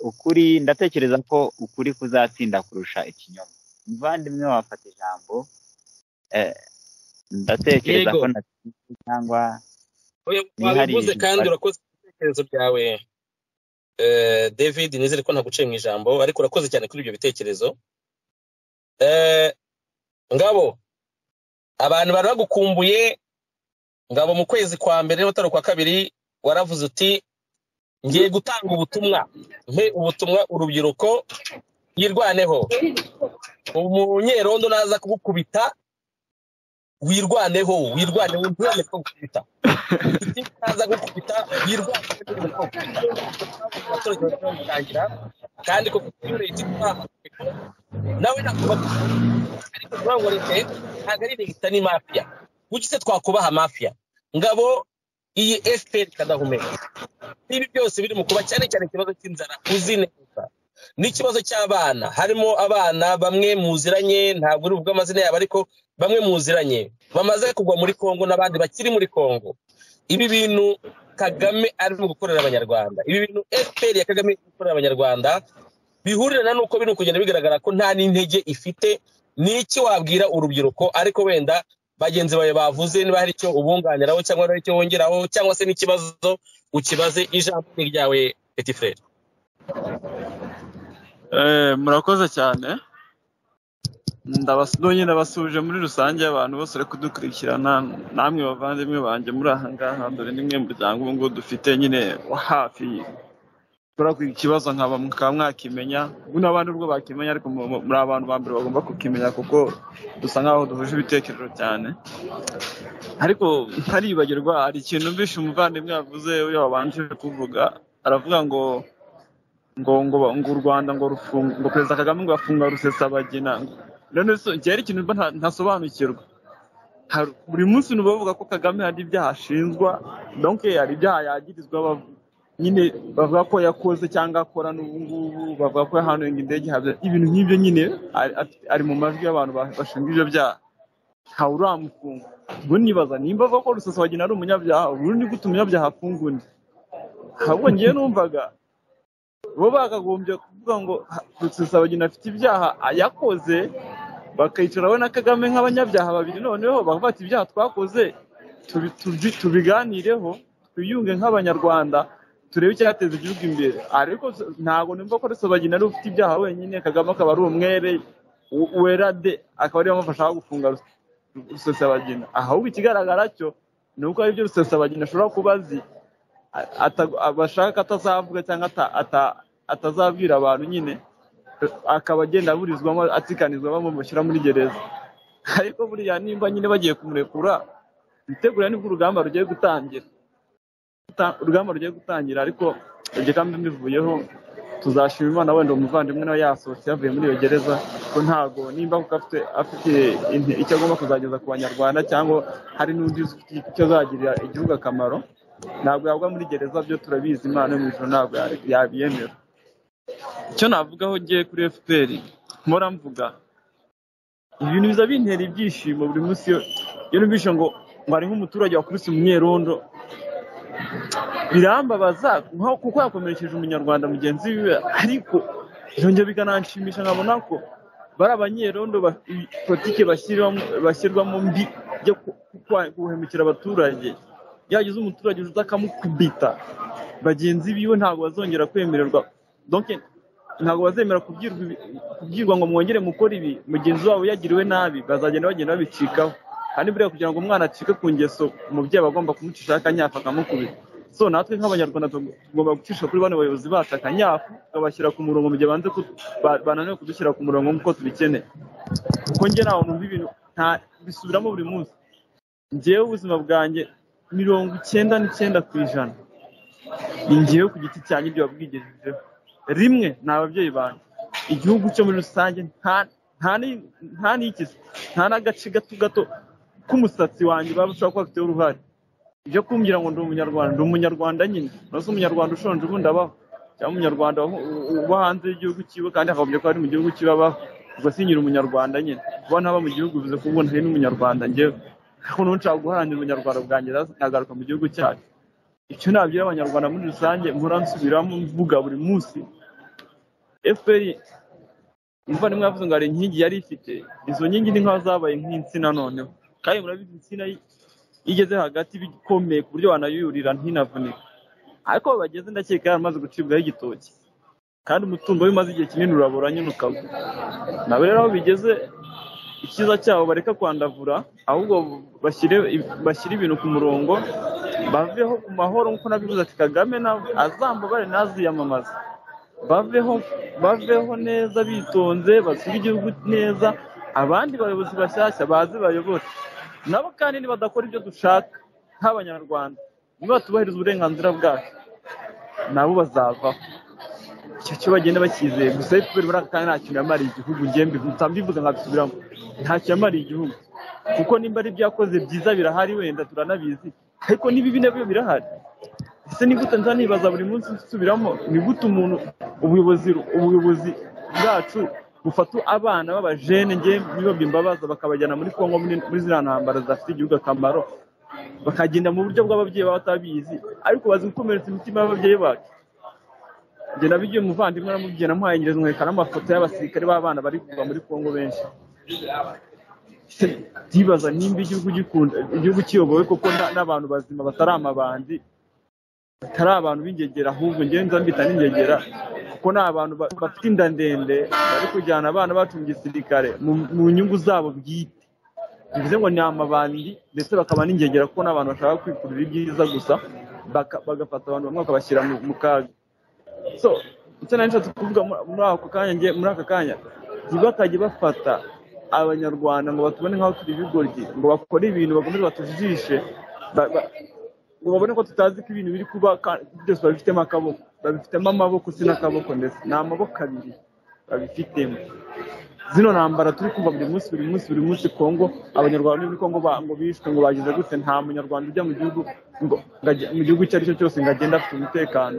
ukuri ndatekereza ko ukuri kuzatsinda kurusha ikinyoma muvandimwe wafata ijambo ndatekereza ko natsinze cyangwa wabivuze kandi urakoze ibitekerezo byawe david nizere ko ntaguciye mu ijambo ariko urakoze cyane kuri ibyo bitekerezo ngabo abantu bari bagukumbuye ngabo mu kwezi kwa mbere n'ubutaro kwa kabiri waravuze uti ngiye gutanga ubutumwa mpe ubutumwa urubyiruko yirwaneho umunyerondo naza kugukubita wirwaneho wirwaneho ntiwemere ko gukubita naza kugukubita wirwaneho kandi kuko kuri leta nawe nakuba ariko ntabwo leta ntabwo ari leta ni mafiya se twakubaha mafiya ngabo iyi efuperi kadahumeka ibi byose biri mu kuba cyane cyane ikibazo cy'inzara uzi neza n'ikibazo cy'abana harimo abana bamwe muziranye ntabwo uri buvuge amazina yabo ariko bamwe muziranye bamaze kugwa muri congo n'abandi bakiri muri congo ibi bintu kagame arimo gukorera abanyarwanda ibi bintu efuperi ya kagame irimo gukorera abanyarwanda bihurirana n'uko biri kugenda bigaragara ko nta n'intege ifite ni iki wabwira urubyiruko ariko wenda bagenzi bawe bavuze niba hari icyo ubunganiraho cyangwa hari icyo wongeraho cyangwa se n'ikibazo ukibaze ijambo ryawe peti frere murakoze cyane ndabasudoye ndabasuje muri rusange abantu bose bari kudukurikirana namwe bavandimwe banjye muri aha ngaha dore ni mwe muryango ubu ngubu dufite nyine wa hafi ushobora kugira ikibazo nkaba mukaba mwakimenya ubu n'abandi ubwo bakimenya ariko muri abantu ba mbere bagomba kukimenya kuko dusa nk'aho duhuje ibitekerezo cyane ariko ntaribagirwa hari ikintu mbishe umuvandimwe yavuze uriya wabanje kuvuga aravuga ngo ngo ngo ngo u rwanda ngo rufunga ngo perezida kagame ngo yafunga rusesabagina rero ngera ikintu mba ntasobanukirwa buri munsi nuba bavuga ko kagame hari ibyaha ashinjwa donke hari ibyaha yagirizwa nyine bavuga ko yakoze cyangwa akora n'ubu ngubu bavuga ko yahanuye indege ibintu nk'ibyo nyine ari mu majwi y'abantu bashinzwe ibyo byaha ntawe uramufunga ubwo nibaza nimba avuga ko rusesabagina ari umunyabyaha ubu ni gute umunyabyaha afunga undi ahubwo ngewe numvaga bo bakagombye kuvuga ngo rusesabagina afite ibyaha yakoze bakayicara we na kagame nk'abanyabyaha babiri noneho bakavuga ati ibyaha twakoze tubiganireho twiyunge nk'abanyarwanda turebe icyateza igihugu imbere ariko ntabwo numva ko rusabagina ari ufite ibyaha wenyine kagame akaba ari umwere werade akaba ariwe amufasha gufunga rusesabagina ahubwo ikigaragara cyo ni uko aribyo rusesabagina ashobora kuba azi bashaka atazavuga cyangwa atazabwira abantu nyine akaba agenda aburizwamo atikanizwa bamushyira muri gereza ariko buriya nimba nyine bagiye kumurekura bitegura nibwo urugamba rugiye gutangira urugamba rugiye gutangira ariko igikambi mbivuyeho tuzashima imana wenda umuvandimwe nawe yasohotse yavuye muri iyo gereza ko ntabwo nimba afite afite icyo agomba kuzageza ku banyarwanda cyangwa hari n'undi icyo azagirira igihugu akamaro ntabwo yagwa muri gereza byo turabizi imana yo mu ijoro ntabwo yabiyemera icyo navugaho ngiye kuri fpr mpora mvuga ibintu biza bintera ibyishimo buri munsi iyo numvise ngo ngo hariho umuturage wakubise umunyerondo birambabaza kuko yakomerekeje umunyarwanda mugenzi we ariko byongera bikananshimisha nkabona ko bari abanyerondo politiki bashyirwamo mbi yo guhemukira abaturage yagize umuturage uza akamukubita bagenzi biwe ntabwo bazongera kwemererwa ntabwo bazemera kubwirwa ngo mwongere mukore ibi mugenzi wabo yagiriwe nabi bazagenda bagenda babicikaho kandi buriya kugira ngo umwana acike ku ngeso umubyeyi aba agomba kumucishaho akanyafu akamukubita so natwe nk'abanyarwanda tugomba gucisha kuri bano bayobozi bacu akanyafu tukabashyira ku murongo mu gihe bananiwe kudushyira ku murongo nk'uko tubikeneye kuko njye ntawe numva ibintu bisubiramo buri munsi ngewe ubuzima bwanjye mirongo icyenda n'icyenda ku ijana ni ngewe ku giti cyanjye ibyo wabwigejejeho rimwe ni ababyeyi banjye igihugu cyo muri rusange nta n'ikizi nta n'agace gato gato k'umusatsi wanjye baba bashobora kuba bafiteho uruhare ibyo kumbwira ngo ndi umunyarwanda ndi umunyarwanda nyine urasa umunyarwanda ushonje ubundi abaho cyangwa umunyarwanda uba hanze y'igihugu cyiwe kandi akavuga ko ari mu gihugu cyiwe abaho ubwo si nyiri umunyarwanda nyine kuba ntaba mu gihugu bivuze ko ubu ntari n'umunyarwanda ngewe ariko n'ubu nshaka guharanira umunyarwanda bwanjye nkagaruka mu gihugu cyacu icyo nabwira abanyarwanda muri rusange mpora nsubiramo mvuga buri munsi fpr umuvandimwe yavuze ngo hari inkingi yari ifite izo nkingi ni nk'aho zabaye nk'insina noneho kandi murabizi insina igeze hagati bikomeye ku buryo wanayurira ntinavunika ariko bageze ndakeka yaramaze gucibwaho igitoki kandi umutungo we umaze igihe kinini urabura nyine ukagwa nabo rero aho bigeze ikiza cyabo bareka kwandavura ahubwo bashyire ibintu ku murongo baveho ku mahoro nk'uko nabivuze ati kagame azambabare ntaziyamamaze baveho baveho neza bitonze basure igihugu neza abandi bayobozi bashyashya baze bayobore nabo kandi nibadakora ibyo dushaka nk'abanyarwanda nibatubahiriza uburenganzira bwacu nabo bazavaho icyo cyo bagenda bakizeye gusa efuperi muri aka kanya nta kintu yamariye igihugu ngembi mbivuze nkabisubiramo nta kintu yamariye igihugu kuko nimba ari ibyo yakoze byiza birahari wenda turanabizi ariko n'ibibi nabyo birahari ese ni gute nza nibaza buri munsi nsubiramo ni gute umuntu ubuyobozi ubuyobozi bwacu bufata abana b'abajene nge nibabye imbabaza bakabajyana muri kongo muri ziriya ntambara zafite igihugu akamaro bakagenda mu buryo bw'ababyeyi baba batabizi ariko bazi gukomeretsa imitima y'ababyeyi bacu njye nabigiye umuvandimwe namubwiye namuhaye ngereza nkwerekana amafoto y'abasirikare b'abana bari kuva muri kongo benshi ndibaza nimba igihugu gikunda igihugu kiyobowe koko n'abantu bazima batari amabandi batari abantu b'ingegera ahubwo ngewe nza mbita n'ingegera kuko ni abantu bafite inda ndende bari kujyana abana bacu mu gisirikare mu nyungu zabo bwite bivuze ngo ni amabandi ndetse bakaba n'ingegera kuko n'abantu bashaka kwikurira ibyiza gusa bagafata abantu bamwe bakabashyira mu kaga so icyo nari nshatse kuvuga muri ako kanya ngiye muri aka kanya ntibatajye bafata abanyarwanda ngo batubone nk'aho turi ibigoryi ngo bakore ibintu bakomeze batujijishe ngo babone ko tutazi ko ibintu biri kuba byose babifitemo akaboko babifitemo amaboko si n'akaboko ndetse ni amaboko abiri babifitemo zino ntambara turi kumva buri munsi buri munsi buri munsi kongo abanyarwanda muri kongo ngo bishwe ngo bagize gute nta munyarwanda ujya mu gihugu mu gihugu icyo ari cyo cyose ngo agende afite umutekano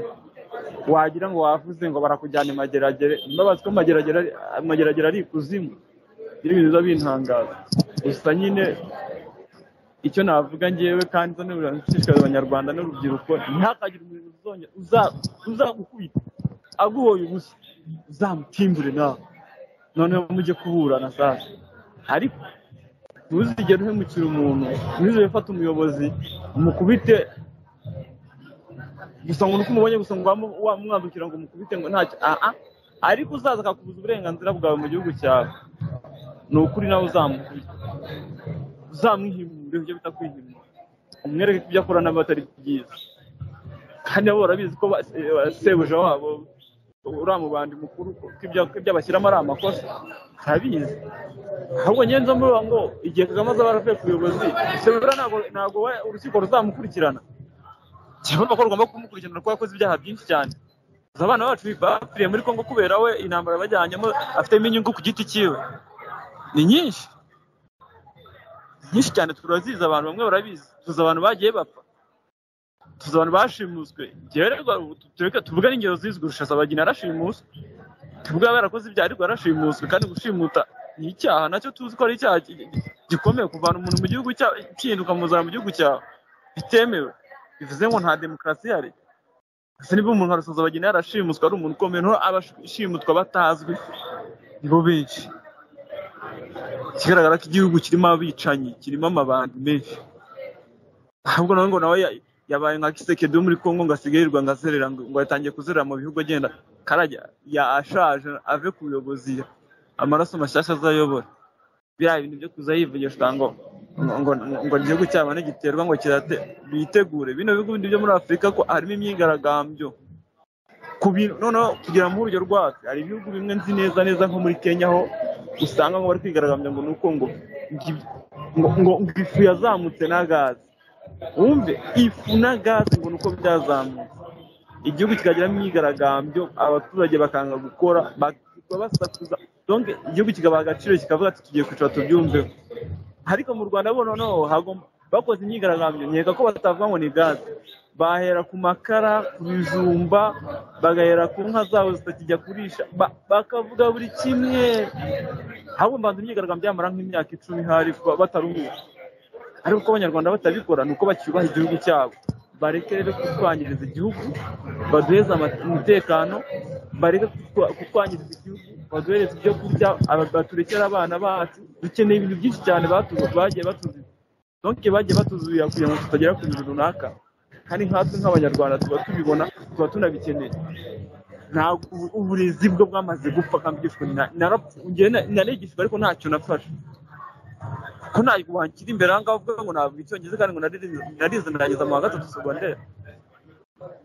wagira ngo wavuze ngo barakujyana imageragere mbabazi ko amageragere ari ikuzimu n'ibintu biba bintangaza gusa nyine icyo navuga ngewe kandi zo nshishikariza abanyarwanda n'urubyiruko ntihakagire umuntu uzagukubita aguhoye ubusa uzamutimbure nawe noneho mujye kuburana sasa ariko ntuzigere uhemukira umuntu ntuzigere ufata umuyobozi umukubite gusa ngo uko umubonye gusa ngo wamwandukira ngo mukubite ngo ntacyo aha ariko uzaza akakubuza uburenganzira bwawe mu gihugu cyawe ni ukuri nawe uzamukubita uzamwihimure ujye bita kwihimura umwereke ko ibyo akora nabo atari byiza kandi nabo barabizi ko ba- se- ba- sebuja wabo uriya mubandi mukuru ko ibyo ko ibyo abashyiramo ari amakosa arabizi ahubwo njyewe nzo mvuga ngo igihe kagame azaba aravuye ku buyobozi sebura ntabwo ntabwo we- urukiko ruzamukurikirana kivuga ko rugomba kumukurikirana kuko yakoze ibyaha byinshi cyane Gusa abana bacu bapfiriye muri congo kubera we intambara bajyanyemo afitemo inyungu ku giti cyiwe ni nyinshi nyinshi cyane turazizi abantu bamwe barabizi tuzi abantu bagiye bapfa tuzi abantu bashimuswe njyewe rero tureke tuvuge n'ingero zizwi rushasabagira arashimuswe tuvuge yaba yarakoze ibyaha ariko yarashimuswe kandi gushimuta ni icyaha nacyo tuzi ko ari icyaha gi- gi- gikomeye kuvana umuntu mu gihugu cyawe ukihinduka muzana mu gihugu cyawe bitemewe bivuze ngo nta demokarasi ihari ese niba umuntu arasoza bagenda yarashimuswe ari umuntu ukomeye nto abashimutwa batazwi nibo benshi ikigaragara ko igihugu kirimo abicanyi kirimo amabandi menshi ahubwo nawe ngo nawe ya- yabaye nka kisekedi wo muri congo ngo asigarirwa ngo azerera ngo ngo yatangiye kuzerera mu bihugu agenda karajya yashaje ave ku buyobozi amaraso mashyashya azayobora biriya bintu byo kuza yivugishwa ngo ngo- ngo ngo igihugu cyabone giterwa ngo kirate bitegure bino bihugu bindi byo muri afurika ko harimo imyigaragambyo ku bintu noneho kugira ngo urugero rwacu hari ibihugu bimwe nzi neza neza nko muri kenya aho usanga ngo bari kwigaragambya ngo ni uko ngo ngi- ngo ngo ngo ifu yazamutse na gaze wumve ifu na gaze ngo ni uko byazamutse igihugu kikagiramo imyigaragambyo abaturage bakanga gukora bakaba basakuza donc igihugu kikabaha agaciro kikavuga ati tugiye kwicara tubyumveho ariko mu rwanda bo noneho hagomba bakoze imyigaragambyo nkeka ko batavuga ngo ni gaze bahera ku makara ku bijumba bagahera ku nka zabo zitakijya kurisha ba- bakavuga buri kimwe ahubwo mbanza imyigaragambyo yamara nk'imyaka icumi ihari ba- bataruhuka ariko uko abanyarwanda batabikora ni uko bacyubaha igihugu cyabo bareke rero kutwangiriza igihugu baduheze ama- umutekano bareke kutwa- kutwangiriza igihugu baduhereze ibyo kurya aba- baturekere abana bacu dukeneye ibintu byinshi cyane batu- bagiye batuzi donke bagiye batuzubira kugira ngo tutagera ku bintu runaka kandi nkatwe nk'abanyarwanda tuba tubibona tuba tunabikeneye ntabwo ubu- uburezi bwo bwamaze gupfa kandi bwishwe na- narapfu- njyewe na- narigishijwe ariko ntacyo nafashe ko ntabwo wakira imbere aha ngaha ubwo ngo ntabwo icyongereza kandi ngo narize- narize ndangiza mu wa gatatu segonderi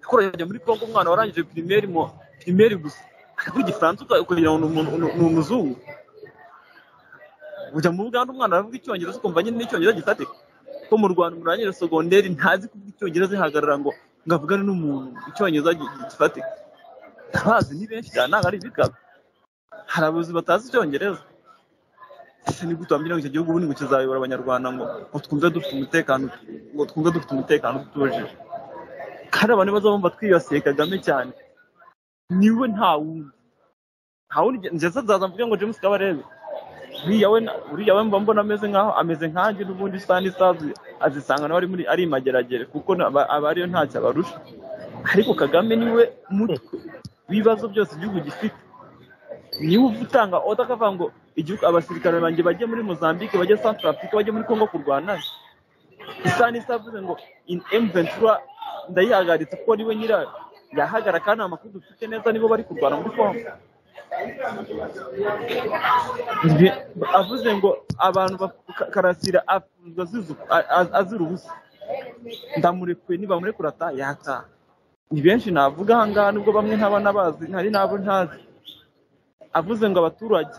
yakoreraga muri congo umwana warangije pirimeri mu pirimeri gusa kuko igifaransa uka- ukagira ngo ni umuntu- ni- ni umuzungu ujya mu buganda umwana aravuga icyongereza ukumva nyine n'icyongereza gifatika ko mu rwanda umuntu arangije segonderi ntazi kuvuga icyongereza ihagarara ngo ngo avugane n'umuntu icyongereza gi- gi- gifatika ndabazi ni benshi cyane ntabwo ari ibikaba hari abayobozi batazi icyongereza ese ni gute wambwira ngo icyo gihugu ubundi ngo kizayobora abanyarwanda ngo ngo twumve dufite umutekano ngo twumve dufite umutekano utuje kandi abantu baza bumva twibasiye kagame cyane niwe nta wundi nta wundi njye se nzaza mvuge ngo james kabarebe uriya we na- uriya we mba mbona ameze nkaho ameze nkanjye n'ubundi sani sazi azisanga nawe ari muri ari mageragere kuko na- aba aba ariyo ntacyo abarusha ariko kagame niwe mutwe w'ibibazo byose igihugu gifite niba utanga oda akavuga ngo igihugu abasirikare banjye bajye muri mozambique bajye centre africa bajye muri congo kurwana isani isavuze ngo in mventura ndayihagaritse kuko niwe nyirayo yahagara kandi amakuru dufite neza nibo bari kurwana muri congo Nge- avuze ngo abantu baf- Ka- karasira afuzwa azizu- a- a- azira ubusa ndamurekuye nibamurekura ata yataha ni benshi navuga ahangaha nubwo bamwe ntabana bazi ntari n'abo ntazi avuze ngo abaturage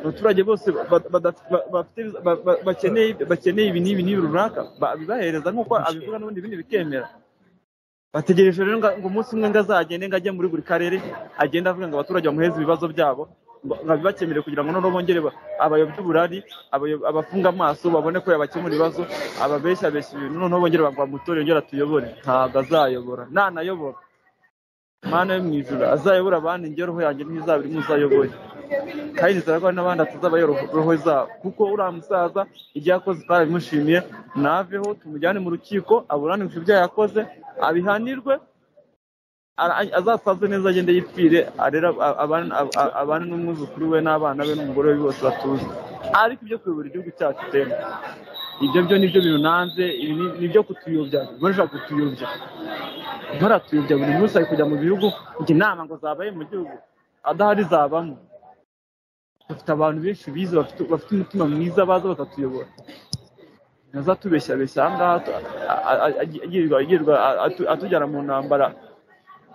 abaturage bose ba- bada- ba- bafite- ba- ba- bakeneye bakeneye ibi n'ibi n'ibi runaka babibahereza nk'uko abivuga n'ubundi ibindi bikemera bategereje rero nga- ngo umunsi umwe ngo azagende ngo ajye muri buri karere agenda avuga ngo abaturage bamuheze ibibazo byabo ngo- ngo abibakemure kugira ngo noneho bongere ba- abayobye uburari abayo- abafunga amaso babone ko yabakemura ibibazo ababeshya abeshya ibintu noneho bongere bagwa mutore yongere atuyobore ntabwo azayobora nanayobora mana yo mu ijuru azayobora abandi njye roho yanjye ntizaba irimo uzayoboye kandi nizera ko hari n'abandi atazaba yoroho- roho zabo kuko uriya musaza ibyo yakoze twabimushimiye naveho tumujyane mu rukiko aburanishwe ibyo yakoze abihanirwe ara- azasaze neza agende yipfire arera a- abana- a- a- abana n'umwuzukuru we n'abana be n'umugore we bose batuze ariko ibyo kuyobora igihugu cyacu teme ibyo byo nibyo birunanze ibi nibyo kutuyobya barashaka kutuyobya baratuyobya buri munsi ari kujya mu bihugu ngo inama ngo zabaye mu gihugu adahari zabamo bafite abantu benshi bize bafite umutima mwiza baza bakatuyobora ntazatubeshyabeshya aha ngaha atujyana mu ntambara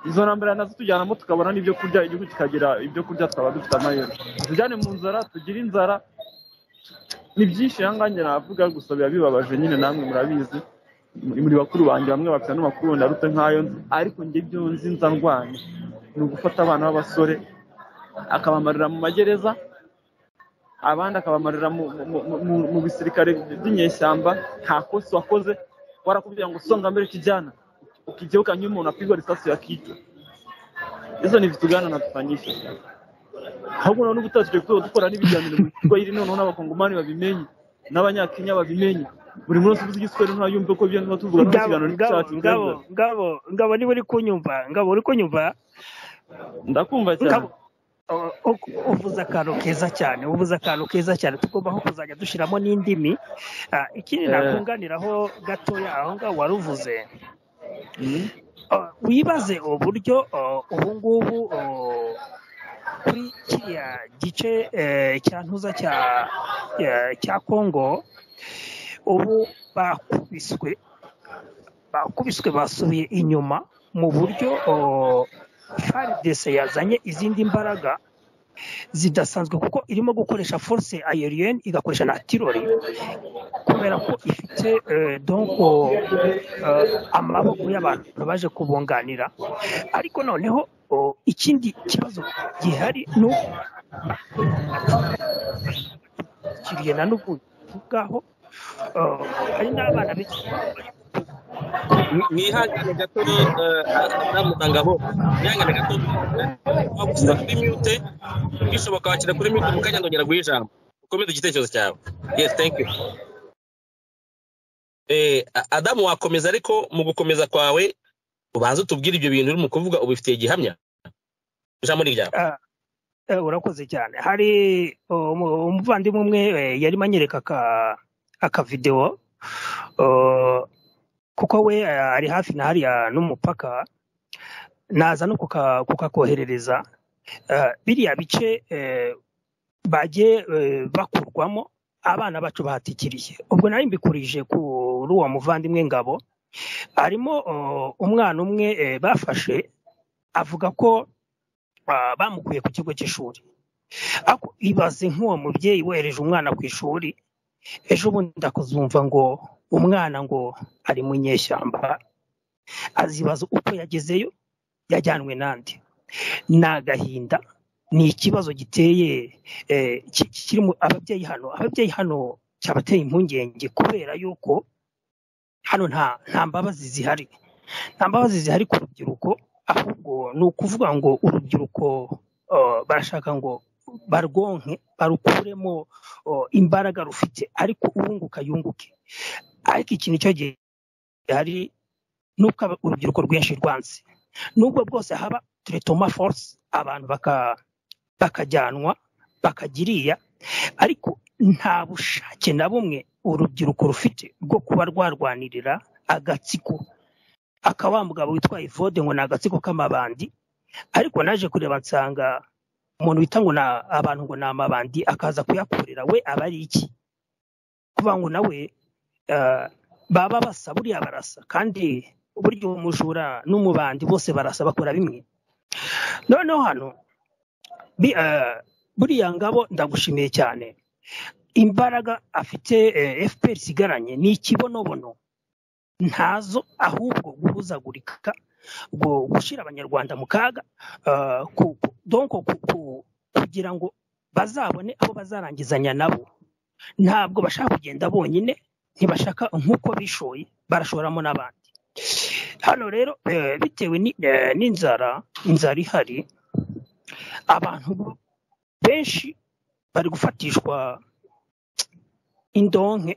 izo ntambara nazo tujyanamo tukabona n'ibyo kurya igihugu kikagira ibyo kurya tukaba dufite amayero tujyane mu nzara tugire inzara ni byinshi aha ngaha navuga gusa biba bibabaje nyine namwe murabizi muri bakuru banjye bamwe bafite n'amakuru wenda aruta nk'ayo nzi ariko njye ibyo nzi nza ndwanya ni ugufata abana b'abasore akabamarira mu magereza abandi akabamarira mu bisirikare by'inyeshyamba nta kosa wakoze warakubwira ngo songa mbere kijyana ukigeuka nyuma umuntu apigwa risasi yakitwa hizo ni vitu gani anatufanyisha hakuna n'ubutaha tujya dukora n'ibiganiro bitwa iri noneho n'abakongomani babimenye n'abanyakenya babimenye buri munsi uvuze igiswahili ntayumve ko byo tuvuga n'ikiganiro cy'icyatsi ngabo ngabo ngabo niba uri kunyumva ngabo uri kunyumva ndakumva cyane uvuze akantu keza cyane uvuze akantu keza cyane tugomba kuzajya dushyiramo n'indimi ikindi nakunganiraho gatoya aho ngaho wari uvuze wibaze uburyo ubu ngubu kuri kiriya gice cya ntuza cya kongo ubu bakubiswe bakubiswe basubiye inyuma mu buryo faridese yazanye izindi mbaraga zidasanzwe kuko irimo gukoresha force aerienne igakoresha na tirori kubera ko ifite donko amaboko y'abantu baje kubunganira ariko noneho ikindi kibazo gihari ni ukiriye na n'ubu ngaho hari n'abana benshi mwihangane gato namutanga aho mwihangane gato wagusiza kuri mute bishoboka wakira kuri mute mukanya ndongera guha ijambo ukomeze igitekerezo cyawe yes thank you adamu wakomeza ariko mu gukomeza kwawe ubanza utubwire ibyo bintu uri mu kuvuga ubifitiye gihamya ijambo ni ryawe urakoze cyane hari umuvandimwe umwe yarimo anyereka akavidewo kuko we ari hafi na hariya n'umupaka naza no kukakoherereza biriya bice bagiye bakurwamo abana bacu bahatikiriye ubwo nari mbikurije kuri uwo muvandimwe ngabo harimo umwana umwe bafashe avuga ko bamukuye ku kigo cy'ishuri ibaze nk'uwo mubyeyi wereje umwana ku ishuri ejo bundi akazumva ngo umwana ngo ari mu nyeshyamba azibaza uko yagezeyo yajyanwe n'andi ni agahinda ni ikibazo giteye kirimo ababyeyi hano ababyeyi hano cyabateye impungenge kubera yuko hano nta mbabazi zihari nta mbabazi zihari ku rubyiruko ahubwo ni ukuvuga ngo urubyiruko barashaka ngo barwonke barukuremo imbaraga rufite ariko uwunguka yunguke ariko iki nicyo gihari nuko urubyiruko rwinshi rwanze nubwo bwose haba turetoma force abantu bakajyanwa bakagiriya ariko nta bushake na bumwe urubyiruko rufite bwo kuba rwarwanirira agatsiko akaba wa mugabo witwaye vode ngo ni agatsiko k'amabandi ariko naje kureba nsanga umuntu wita ngo ni abantu ngo ni amabandi akaza kuyakorera we aba ari iki kuba ngo nawe baba basa buriya barasa kandi burya umujura n'umubandi bose barasa bakora bimwe noneho hano buriya ngabo ndagushimiye cyane imbaraga afite fpr isigaranye ni ikibonobono ntazo ahubwo guhuzagurika gushyira abanyarwanda mu kaga donko kugira ngo bazabone abo bazarangizanya nabo ntabwo bashaka kugenda bonyine ntibashaka nk'uko bishoye barashoramo n'abandi hano rero bitewe n'inzara inzara ihari abantu benshi bari gufatishwa indonke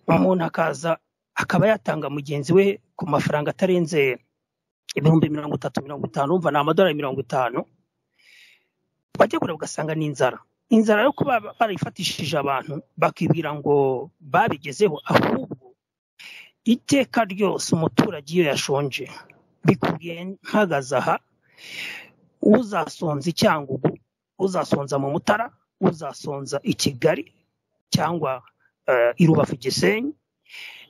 umuntu akaza akaba yatanga mugenzi we ku mafaranga atarenze ibihumbi mirongo itatu mirongo itanu urumva ni amadolari mirongo itanu wajya kureba ugasanga ni inzara inzara yo kuba barifatishije abantu bakibwira ngo babigezeho ahubwo iteka ryose umuturage iyo yashonje bikubwiye mpagaze aha uzasonza icyangugu uzasonza mu mutara uzasonza i kigali cyangwa i rubavu gisenyi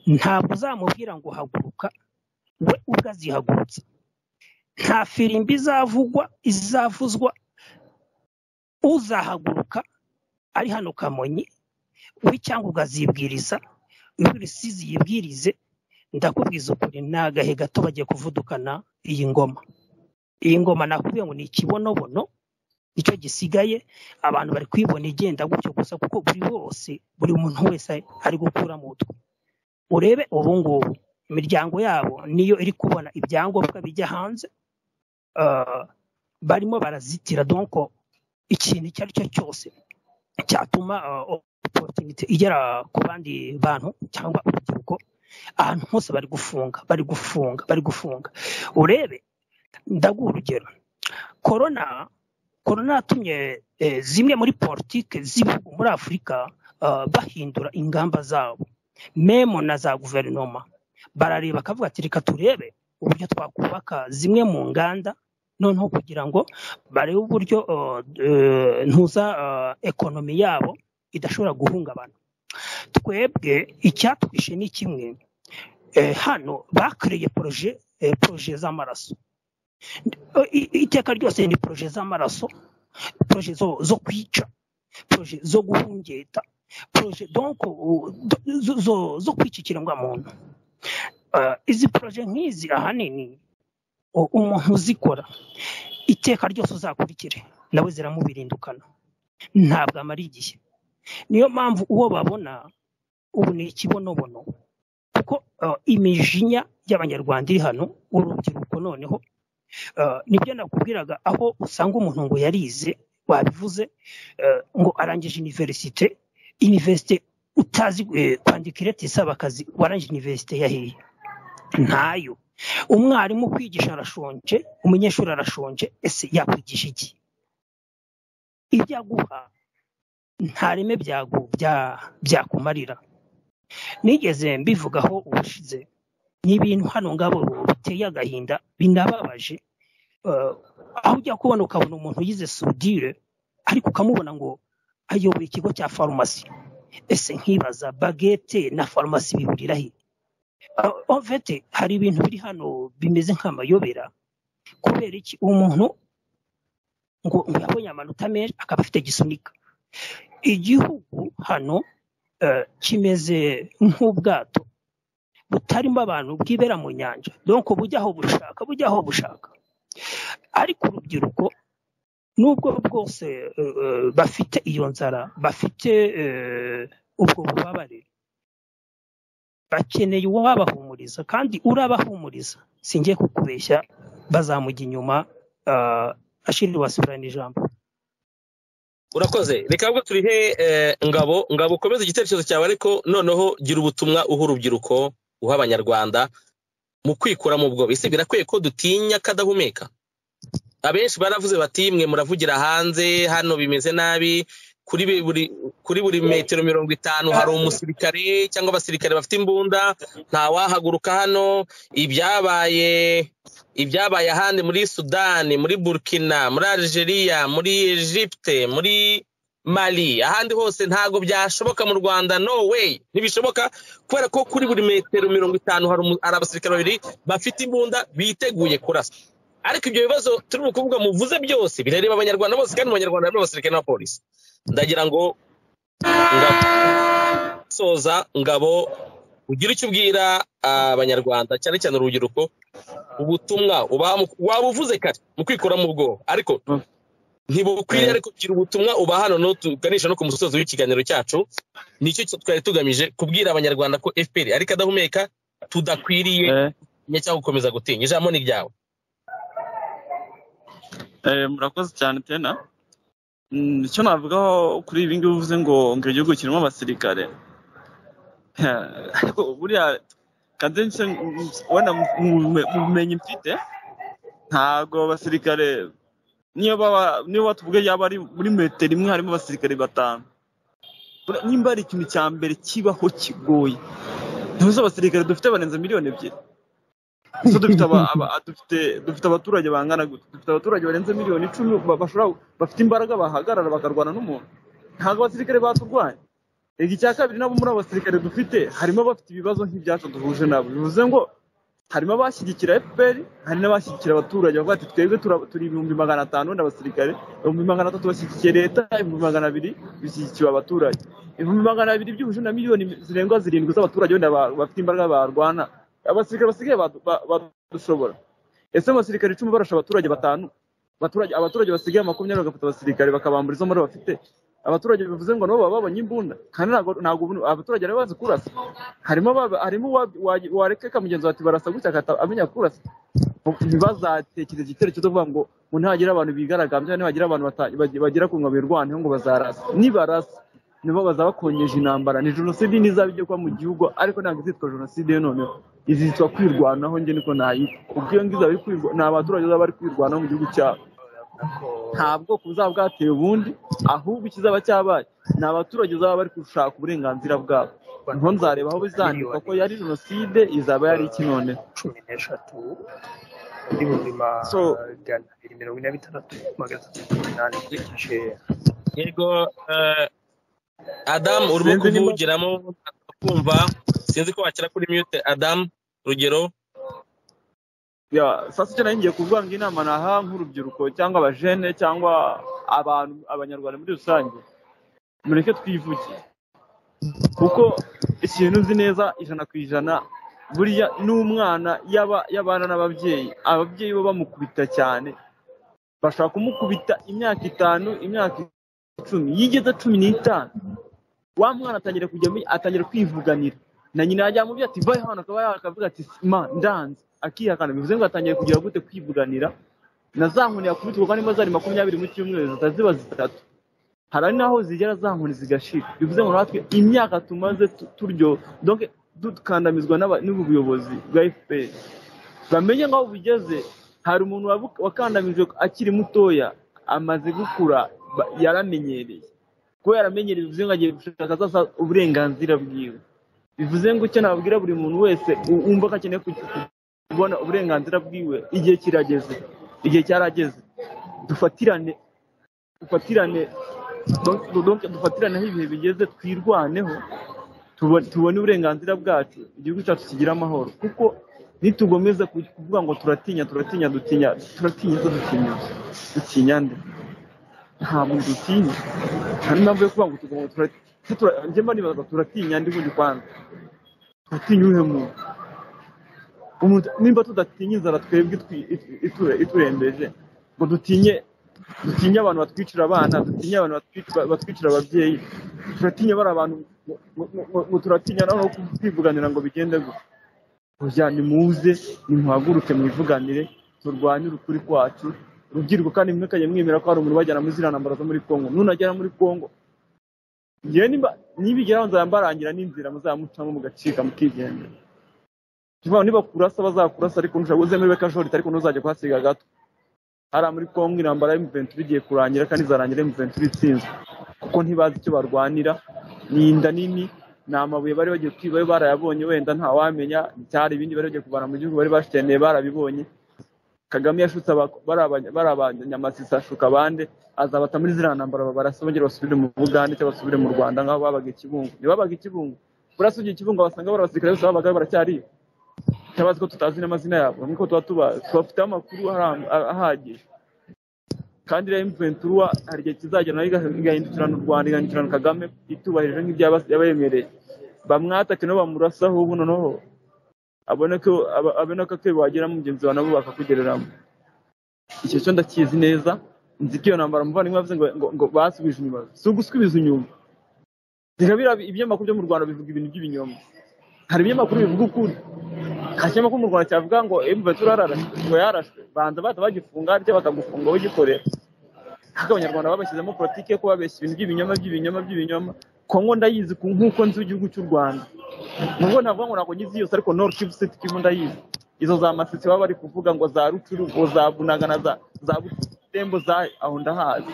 ntabwo uzamubwira ngo haguruka we ubwazihagurutsa nta firimbi izavugwa izavuzwa uzahaguruka ari hano kamonyi we cyangwa ukazibwiriza isizi yibwirize ndakubwiza ukuri ni agahe gato bagiye kuvudukana iyi ngoma iyi ngoma nakubwiye ngo ni ikibonobono nicyo gisigaye abantu bari kwibona igenda gutyo gusa kuko buri wose buri muntu wese ari gukura mu mutwe urebe ubu ngubu imiryango yabo niyo iri kubona ibyangombwa bijya hanze barimo barazitira donko ikintu icyo ari cyo cyose cyatuma oporutunite igera ku bandi bantu cyangwa urubyiruko ahantu hose bari gufunga bari gufunga bari gufunga urebe ndaguha urugero korona korona yatumye zimwe muri politiki z'ibihugu muri afurika bahindura ingamba zabo memo na za guverinoma barareba akavuga ati reka turebe uburyo twakubaka zimwe mu nganda noneho kugira ngo barebe uburyo ntuza ekonomi yabo idashobora guhungabana twebwe icyatwishe ni kimwe hano bakiriye poroje poroje z'amaraso iteka ryose ni poroje z'amaraso poroje zo kwica poroje zo guhungeta poroje zo kwica ikiremwamuntu izi poroje nk'izi ahanini umuntu uzikora iteka ryose uzakurikire nawe ziramubirindukana ntabwo amara igihe niyo mpamvu uwo babona ubu ni ikibonobono kuko imijinya y'abanyarwanda iri hano urubyiruko noneho nibyo nakubwiraga aho usanga umuntu ngo yarize wabivuze ngo arangije iniverisite iniverisite utazi kwandika ireti isaba akazi warangije iniverisite yahiye ntayo umwarimu kwigisha arashonje umunyeshuri arashonje ese yakwigisha iki ibyo aguha nta reme byakumarira nigeze mbivugaho ubushize ni ibintu hano ngabo biteye agahinda binababaje aho ujya kubona ukabona umuntu yize sudire ariko ukamubona ngo ayoboye ikigo cya farumasi ese nkibaza bagete na farumasi bihuriraho ovete hari ibintu biri hano bimeze nk'amayobera kubera iki umuntu ngo yabonye amanota menshi akaba afite gisunika igihugu hano kimeze nk'ubwato butarimo abantu bwibera mu nyanja donko bujya aho bushaka bujya aho bushaka ariko urubyiruko nubwo bwose bafite iyo nzara bafite ubwo bubabare bakeneye uwabahumuriza kandi urabahumuriza singiye kukubeshya bazamujya inyuma ashirira wasubirana ijambo urakoze reka ahubwo turihe ngabo ngabo ukomeze igitekerezo cyawe ariko noneho gira ubutumwa uha urubyiruko uha abanyarwanda mu kwikura mu bwoba ese birakwiye ko dutinya kadahumeka abenshi baravuze bati mwe muravugira hanze hano bimeze nabi kuri buri metero mirongo itanu hari umusirikare cyangwa abasirikare bafite imbunda ntawahaguruka hano ibyabaye ibyabaye ahandi muri sudani muri burkina muri algeria muri egypte muri mali ahandi hose ntabwo byashoboka mu rwanda no way ntibishoboka kubera ko kuri buri metero mirongo itanu hari abasirikare babiri bafite imbunda biteguye kurasa ariko ibyo bibazo turimo kuvuga muvuze byose birareba abanyarwanda bose kandi mu banyarwanda harimo abasirikare n'abapolisi ndagira ngo soza ngabo ugira icyo ubwira abanyarwanda cyane cyane urubyiruko ubutumwa waba uvuze kare mu kwikura mu bwoba ariko ntibukwiye ariko kugira ubutumwa uba hano tuganisha no ku musozi w'ikiganiro cyacu nicyo twari tugamije kubwira abanyarwanda ko fpr ariko adahumeka tudakwiriye cyangwa gukomeza gutinya ijambo ni ryawe murakoze cyane tena icyo navugaho kuri ibi ngibi uvuze ngo ngo igihugu kirimo abasirikare buriya kadense wenda mu bumenyi mfite ntabwo abasirikare niyo batuvuge yaba ari muri metero imwe harimo abasirikare batanu nimba ari ikintu cya mbere kibaho kigoye ntuzi abasirikare dufite barenze miliyoni ebyiri dufite abaturage bangana dufite abaturage barenze miliyoni icumi bafite imbaraga bahagarara bakarwana n'umuntu ntabwo abasirikare baturwanya reka icya kabiri nabo muri abasirikare dufite harimo abafite ibibazo nk'ibyacu duhuje nabo bivuze ngo harimo abashyigikira efuperi hari n'abashyigikira abaturage bavuga ati twebwe turi ibihumbi magana atanu wenda abasirikare ibihumbi magana atatu bashyigikiye leta ibihumbi magana abiri bishyigikiwe abaturage ibihumbi magana abiri byihuje na miliyoni zirenga zirindwi z'abaturage wenda bafite imbaraga barwana abasirikare basigaye badushobora ese abasirikare icumi barasha abaturage batanu abaturage basigaye makumyabiri bagafata abasirikare bakabambura izo muri bafite abaturage bivuze ngo nabo baba babonye imbunda kandi ntabwo abaturage bari bazi kurasa harimo harimo wareka kamugenzi bati barasa gutya amenya kurasa ntibazatekereze icyerekezo cyo kuvuga ngo ngo ntihagira abantu bigaragambya ntihagira abantu bagera ku ngabo birwaneho ngo bazarasa nibarasa nibo bazabakongeje intambara ni jenoside n'izaba igiye kuba mu gihugu ariko ntabwo izitwa jenoside yo noneho izitwa kwirwanaho nge niko nayita ubwo iyo ngiyo ni abaturage baba bari kwirwanaho mu gihugu cyabo nta bwoko buzaba bwateye ubundi ahubwo ikizaba cyabaye ni abaturage baba bari gushaka uburenganzira bwabo niho nzareba aho bizandikwa ko yari jenoside izaba yari iki none cumi n'eshatu n'ibihumbi magana abiri mirongo ine na bitandatu magana atatu mirongo inani yego adamu urimo kuvugiramo kumva sinzi ko wakira kuri mute adamu urugero saa sita nayo ngiye kuvuga ngo inama naha nk'urubyiruko cyangwa abajene cyangwa abantu abanyarwanda muri rusange mureke twivuge kuko ikintu uzi neza ijana ku ijana buriya n'umwana y'abana n'ababyeyi ababyeyi bo bamukubita cyane bashobora kumukubita imyaka itanu imyaka icumi yigeze cumi n'itanu wa mwana atangira kujya atangira kwivuganira na nyina yajya mu byo ati vaye hano akaba yakavuga ati ma ndanze akihakana bivuze ngo atangiye kugira gute kwivuganira na za nkoni yakubitwa kuko harimo zari makumyabiri mu cyumweru zitaziba zitatu hari n'aho zigera za nkoni zigashira bivuze ngo natwe imyaka tumaze turyo dukandamizwa n'ubu buyobozi bwa fpr bamenye nk'aho bugeze hari umuntu wakandamijwe akiri mutoya amaze gukura yaramenyereye kuko yaramenyereye bivuze ngo agiye gushaka uburenganzira bwiwe bivuze ngo icyo nababwira buri muntu wese wumva ko akeneye kubona uburenganzira bwiwe igihe kirageze igihe cyarageze dufatirane dufatirane dufatiraneho ibihe bigeze twirwaneho tubone uburenganzira bwacu igihugu cyacu kigira amahoro kuko nitugomeze kuvuga ngo turatinya turatinya dutinya turatinya se dutinya dutinya nde ntabwo dutinya nta n'impamvu yo kuvuga ngo tugomba turatinya njye mba nibaza turatinya ndi bundi kwanza turatinya uwuhe muntu nimba tudatinya inzara twebwe iturembeje ngo dutinye dutinye abantu batwicira abana dutinye abantu batwicira ababyeyi turatinye bari abantu ngo turatinya naho kwivuganira ngo bigende gusa nimuze nimuhaguruke mwivuganire turwanye urukuri kwacu rubyiruko kandi mwe kajya mwemera ko hari umuntu ubajyana muri ziriya ntambara zo muri congo nunagera muri congo nibigeraho nzaba mbarangira n'inzira muzamucamo mugacika mukigendera tuvuga niba kurasa bazakurasa ariko ntushaka uzemere kajorita ariko ntuzajya kuhasiga gato hariya muri kongo intambara ya mventura igiye kurangira kandi izarangira mventura itsinzwe kuko ntibazi icyo barwanira ni inda nini ni amabuye bari bagiye kwiba barayabonye wenda ntawamenya cyari ibindi bari bagiye kuvana mu gihugu bari bashikeneye barabibonye kagame yashutse bari abanyamasisi ashuka abandi azabata muri ziriya ntambara barasa bongera basubire mu bugande cyangwa basubire mu rwanda nk'aho babaga ikibungo ntibabaga ikibungo burasa ugiye ikibungo basanga bari abasirikare bose babaga baracyariyo tutabazi ko tutazi n'amazina yabo nk'uko tuba tubazi tubafiteho amakuru ahagije kandi rero imventura hari igihe kizagera nayo igahindukirana u rwanda igahindukirana kagame itubahirije nk'ibyo yabemereye bamwatake nabo bamurasaho ubu noneho abona ko akebo wagera mugenzi wawe nabo bakakugereramo icyo cyo ndakizi neza nzi ko iyo ntambara umuvandimwe yavuze ngo basubije inyuma si ugusubiza inyuma reka ibinyamakuru byo mu rwanda bivuga ibintu by'ibinyoma hari ibinyamakuru bivuga ukuri nta kinyamakuru mu rwanda cyavuga ngo emuventuri ngo yarashwe banza bata bagifunga ariko bakagufunga ugikorera ariko abanyarwanda babashyizemo politiki yo kubabeshya ibintu by'ibinyoma by'ibinyoma by'ibinyoma kongo ndayizi nk'uko nzi igihugu cy'u rwanda nubwo navuga ngo ntabwo ngizi yose ariko nord kivu city kivu ndayizi izo za masisi baba bari kuvuga ngo za rucuru ngo za bunaga na za butete dembo zayi aho ndahazi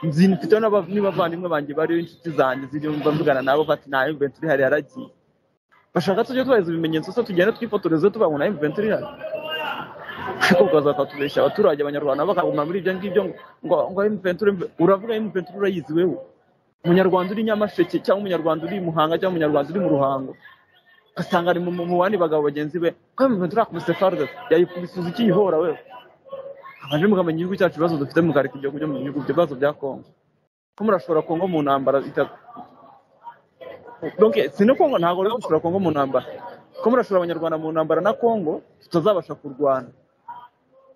nzi mfite n'abavandimwe banjye bariyo inshuti zanjye zirimo mvugana nabo bati nta imventuri ihari yaragiye bashaka tujye tubaheza ibimenyetso se tugenda twifotoreze tubabona nta imventuri ihari ariko ukazapfa tubeshya abaturage abanyarwanda bakaguma muri ibyo ngibyo ngo ngo imventuri uravuga imventuri urayizi wewe umunyarwanda uri nyamasheke cyangwa umunyarwanda uri muhanga cyangwa umunyarwanda uri mu ruhango ugasanga ari mu bandi bagabo bagenzi be ko imventuri yakubise farde yayikubisuza ikiyihora wewe abanje mukamenya igihugu cyacu ibibazo dufite mukareka ibyo kujya mu bihugu ibibazo bya kongo ko murashobora kongo mu ntambara itatu donc si no kongo ntabwo rero mushobora kongo mu ntambara ko murashobora abanyarwanda mu ntambara na kongo tutazabasha kurwana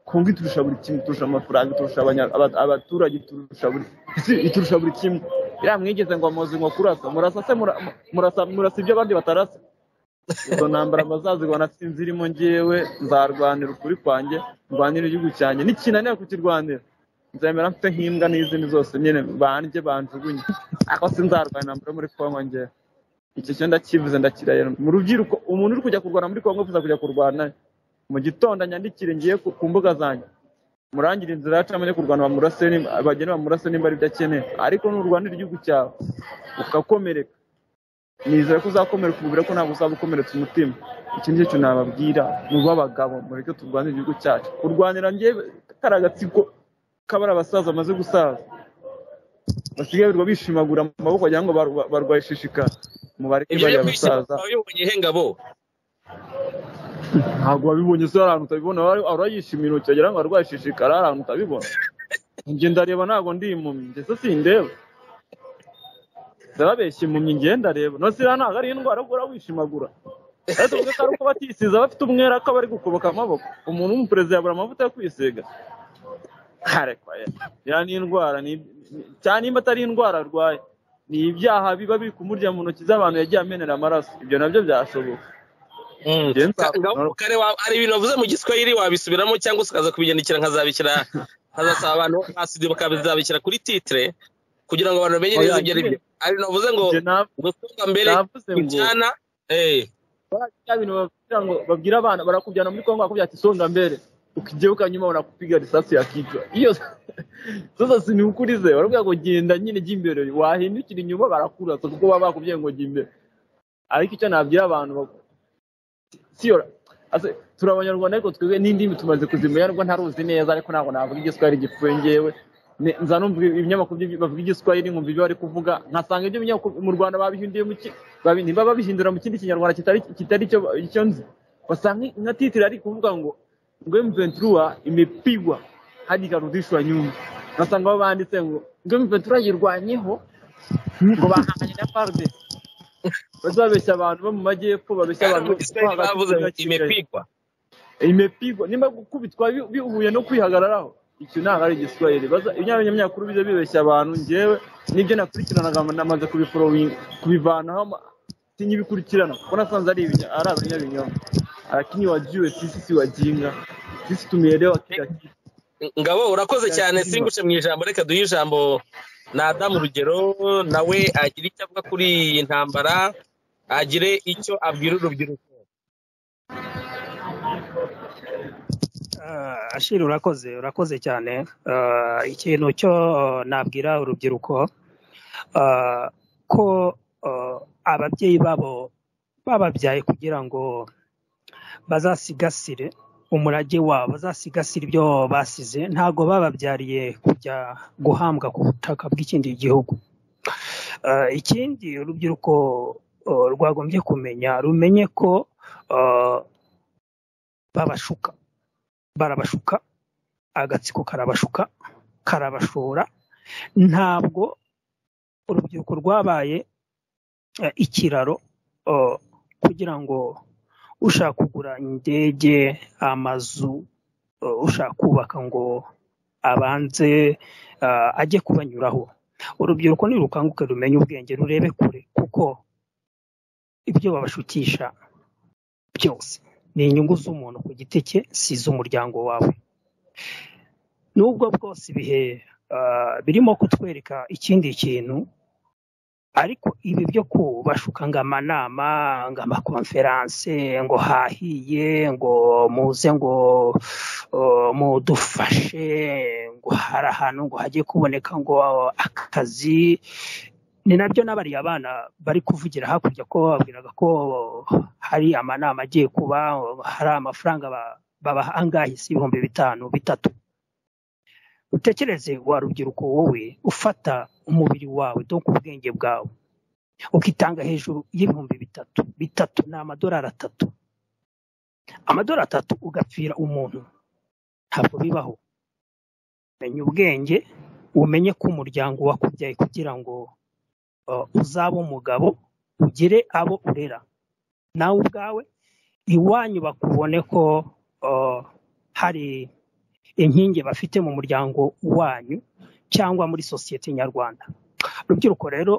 kongo iturusha buri kimwe iturusha amafaranga iturusha abaturage iturusha buri iturusha buri kimwe iriya mwigeze ngo amuzi ngo kurasa murasa se murasa ibyo abandi batarasa izo ntambara bazazirwana sinzi irimo ngewe nzarwanira ukuri kwanjye ndwanira igihugu cyanjye nikinanira kukirwanira nzemera mfite nk'imbwa n'izindi zose nyine banjye banjugunye ariko sinzarwanira mbere muri kongo ngewe icyo cyo ndakivuze ndakiraye mu rubyiruko umuntu uri kujya kurwana muri kongo wifuza kujya kurwana mu gitondo nyandikire ngiye ku mbuga zanjye murangire inzira yacamo yo kurwana bamurase bagenda bamurase nimba ari byo akeneye ariko nurwanira igihugu cyawe ukakomereka nizere ko uzakomereka umubiri ko ntabwo uzaba ukomeretse umutima iki nicyo nababwira ni urw'abagabo mureke turwanire igihugu cyacu kurwanira ngewe kariya gatsiko k'abari abasaza bamaze gusaza basigaye bishimagura amaboko kugira ngo barwaye ishishikara mubareke bari abasaza ngabo ntabwo wabibonye se hari ahantu utabibona urayishimira ukagera ngo arwaye ishishikara hari ahantu utabibona njye ndareba ntabwo ndi impumyi ndetse sindeba zirabeshya impumyi ngenda reba no ziriya ntabwo ari indwara ugura wishimagura ariko tuvuge ko ari uko batisiza bafite umwera ko bari gukoboka amaboko umuntu w'umuperezida yabura amavuta yo kwisiga harekwa iriya ni indwara cyane nimba atari indwara arwaye ni ibyaha biba biri kumurya mu ntoki z'abantu yagiye amenera amaraso ibyo nabyo byashoboka hari ibintu bavuze mu giswahili wabisubiramo cyangwa se ukaza kubigendekera nkazabishyira nkazasaba abantu basize bakabizabishyira kuri titire kugira ngo abantu bamenye neza ibyo ari byo hari ibintu bavuze ngo gutunga mbere kujyana bya bintu babwira ngo babwira abana barakujyana muri kongo bakubwira ati songa mbere ukigeruka nyuma barakupiga risasi yakicwa iyo zose sinukurize barakubwira ngo genda nyine jya imbere wahindukira inyuma barakurasa kuko baba bakubwiye ngo jya imbere ariko icyo nabwira abantu siyo turi abanyarwanda ariko twebwe n'indimi tumaze kuzimenya nubwo ntaruzi neza ariko ntabwo navuga igiswahili gipfuye ngewe nza numva ibinyamakuru bavuga igiswahili nkumva ibyo bari kuvuga nkasanga ibyo binyamakuru mu rwanda babihinduye mu ki niba babihindura mu kindi kinyarwanda kitari icyo nzi basanga nka titire ari kuvuga ngo ngo mventura imepigwa hadi karudishwa nyuma nkasanga babanditse ngo ngo mventura yirwanyeho ngo bahanganye na parde bazabeshya abantu bo mu majyepfo babeshya abantu imepigwa imepigwa nimba gukubitwa bihuye no kwihagararaho icyo ntabwo ari igiswahili ibinyamakuru bijya bibeshya abantu ngewe n'ibyo nakurikiranaga namaze kubivanaho sinkibikurikirana kuko nasanze ari abanyabinyoma arakini wagiwe sisi wajinga sisi tumielewa kila kitu ngabo urakoze cyane singushe mu ijambo reka duhe ijambo ni adamu urugero nawe agira icyo avuga kuri iyi ntambara agire icyo abwira urubyiruko ashira urakoze urakoze cyane ikintu cyo nabwira urubyiruko ko ababyeyi babo bababyaye kugira ngo bazasigasire umurage wabo bazasigasira ibyo basize ntabwo bababyariye kujya guhambwa ku butaka bw'ikindi gihugu ikindi urubyiruko rwagombye kumenya rumenye ko babashuka barabashuka agatsiko karabashuka karabashora ntabwo urubyiruko rwabaye ikiraro kugira ngo ushaka kugura indege amazu ushaka kubaka ngo abanze ajye kubanyuraho urubyiruko nirukanguke rumenye ubwenge rurebe kure kuko ibyo babashukisha byose ni inyungu z'umuntu ku giti cye si iz'umuryango wawe nubwo bwose ibihe birimo kutwereka ikindi kintu ariko ibi byo kubashuka ngo amanama ngo amakonferanse ngo hahiye ngo muze ngo mudufashe ngo hari ahantu ngo hagiye kuboneka ngo akazi ni nabyo n'abariya bana bari kuvugira hakurya ko babwiraga ko hari amanama agiye kuba hari amafaranga babaha angahe si ibihumbi bitanu bitatu utekereze wa rubyiruko wowe ufata umubiri wawe dore ubwenge bwawe ukitanga hejuru y'ibihumbi bitatu bitatu ni amadolari atatu amadolari atatu ugapfira umuntu ntabwo bibaho menya ubwenge umenye ko umuryango wakubyaye kugira ngo uzaba umugabo ugire abo urera nawe ubwawe iwanyu bakubone ko hari inkingi bafite mu muryango wanyu cyangwa muri sosiyete nyarwanda urubyiruko rero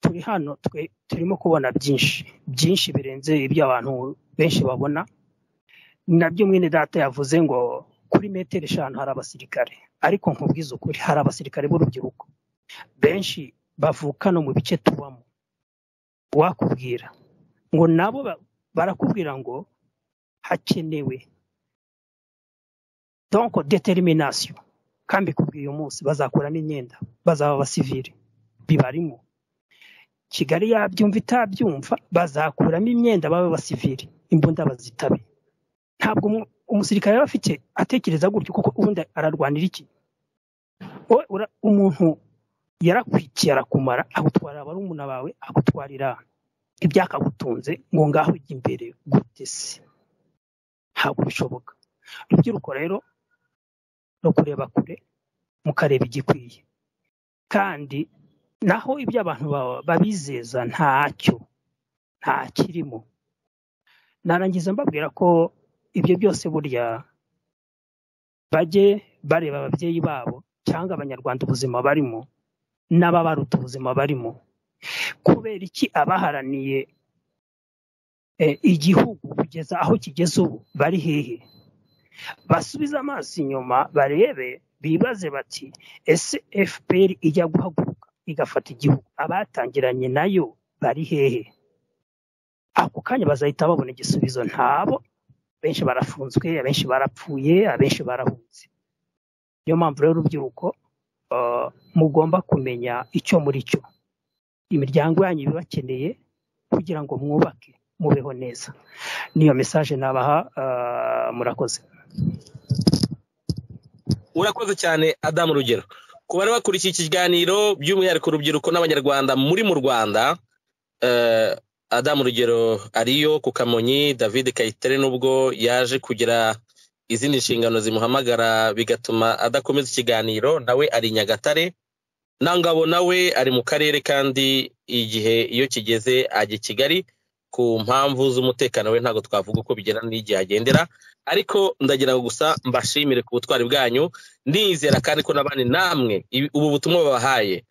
turi hano twe turimo kubona byinshi byinshi birenze ibyo abantu benshi babona ni nabyo mwene data yavuze ngo kuri metero eshanu hari abasirikare ariko nkubwiza ukuri hari abasirikare b'urubyiruko benshi bavuka no mu bice tubamo wakubwira ngo nabo barakubwira ngo hakenewe donko deteriminasiyo kandi kubwira uyu munsi bazakuramo imyenda bazaba abasivire bibarimo kigali yabyumva itabyumva bazakuramo imyenda babe abasivire imbunda bazitabe ntabwo umusirikare aba afite atekereza gutyo kuko ubundi ararwanira iki umuntu yarakwikiye arakumara agutwarira abarumuna bawe agutwarira ibyakagutunze ngo ngaho ujye imbere gute se ntabwo bishoboka urubyiruko rero no kureba kure mukareba igikwiye kandi naho ibyo abantu babizeza ntacyo nta kirimo narangiza mbabwira ko ibyo byose burya bajye bareba ababyeyi babo cyangwa abanyarwanda ubuzima barimo n'ababaruta ubuzima barimo kubera iki abaharaniye igihugu kugeza aho kigeze ubu bari hehe basubize amaso inyuma barebe bibaze bati ese fpr ijya guhaguruka igafata igihugu abatangiranye nayo bari hehe ako kanya bazahita babona igisubizo ntabo benshi barafunzwe abenshi barapfuye abenshi barahunze niyo mpamvu rero urubyiruko mugomba kumenya icyo muri cyo imiryango yanyu ibibakeneye kugira ngo mwubake mubeho neza niyo mesaje nabaha murakoze urakoze cyane adamu rugero ku bari bakurikiye ikiganiro by'umwihariko urubyiruko n'abanyarwanda muri mu rwanda adamu rugero ariyo ku kamonyi david kayitere nubwo yaje kugira izindi nshingano zimuhamagara bigatuma adakomeza ikiganiro nawe ari nyagatare nangabo nawe ari mu karere kandi igihe iyo kigeze ajya i kigali ku mpamvu z'umutekano we ntabwo twavuga uko bigera n'igihe agendera ariko ndagira ngo gusa mbashimire ku butwari bwanyu nizera kandi ko n'abandi namwe ubu butumwa babahaye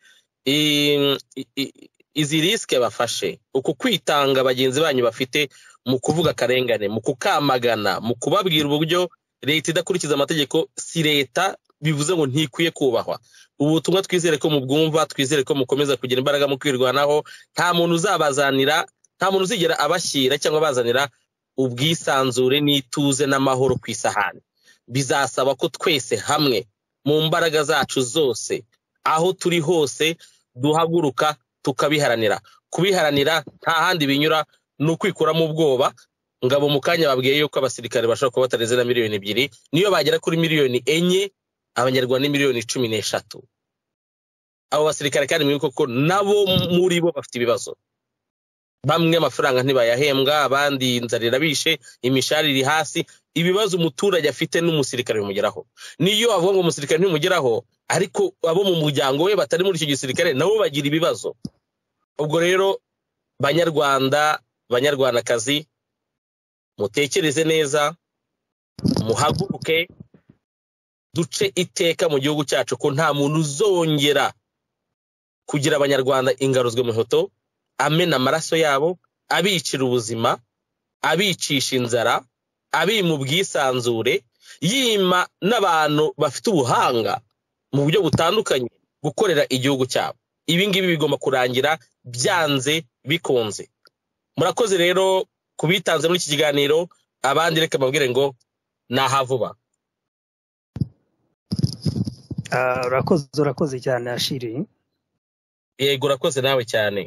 izi risike bafashe uku kwitanga bagenzi banyu bafite mu kuvuga akarengane mu kukamagana mu kubabwira uburyo leta idakurikiza amategeko si leta bivuze ngo ntikwiye kubahwa ubu butumwa twizere ko mubwumva twizere ko mukomeza kugira imbaraga mu kwirwanaho nta muntu uzabazanira nta muntu uzigera abashyira cyangwa abazanira ubwisanzure n'ituze n'amahoro ku isahani bizasaba ko twese hamwe mu mbaraga zacu zose aho turi hose duhaguruka tukabiharanira kubiharanira nta handi binyura ni ukwikuramo ubwoba ngabo mu kanya babwiye yuko abasirikare bashobora kuba batarenze na miliyoni ebyiri niyo bagera kuri miliyoni enye abanyarwanda ni miliyoni cumi n'eshatu abo basirikare kandi muri koko nabo muri bo bafite ibibazo bamwe amafaranga ntibayahembwa abandi inzara irabishe imishahara iri hasi ibibazo umuturage afite n'umusirikare bimugeraho niyo avuga ngo umusirikare ntimugeraho ariko abo mu muryango we batari muri icyo gisirikare nabo bagira ibibazo ubwo rero banyarwanda banyarwandakazi mutekereze neza muhaguruke duce iteka mu gihugu cyacu ko nta muntu uzongera kugira abanyarwanda ingaruzwe mu ihoto amena amaraso yabo abicira ubuzima abicisha inzara abima ubwisanzure yima n'abantu bafite ubuhanga mu buryo butandukanye gukorera igihugu cyabo ibi ngibi bigomba kurangira byanze bikunze murakoze rero ku bitanze muri iki kiganiro abandi reka mbabwire ngo ni ahavuba urakoze urakoze cyane ashiri yego urakoze nawe cyane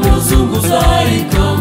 muzungu zaika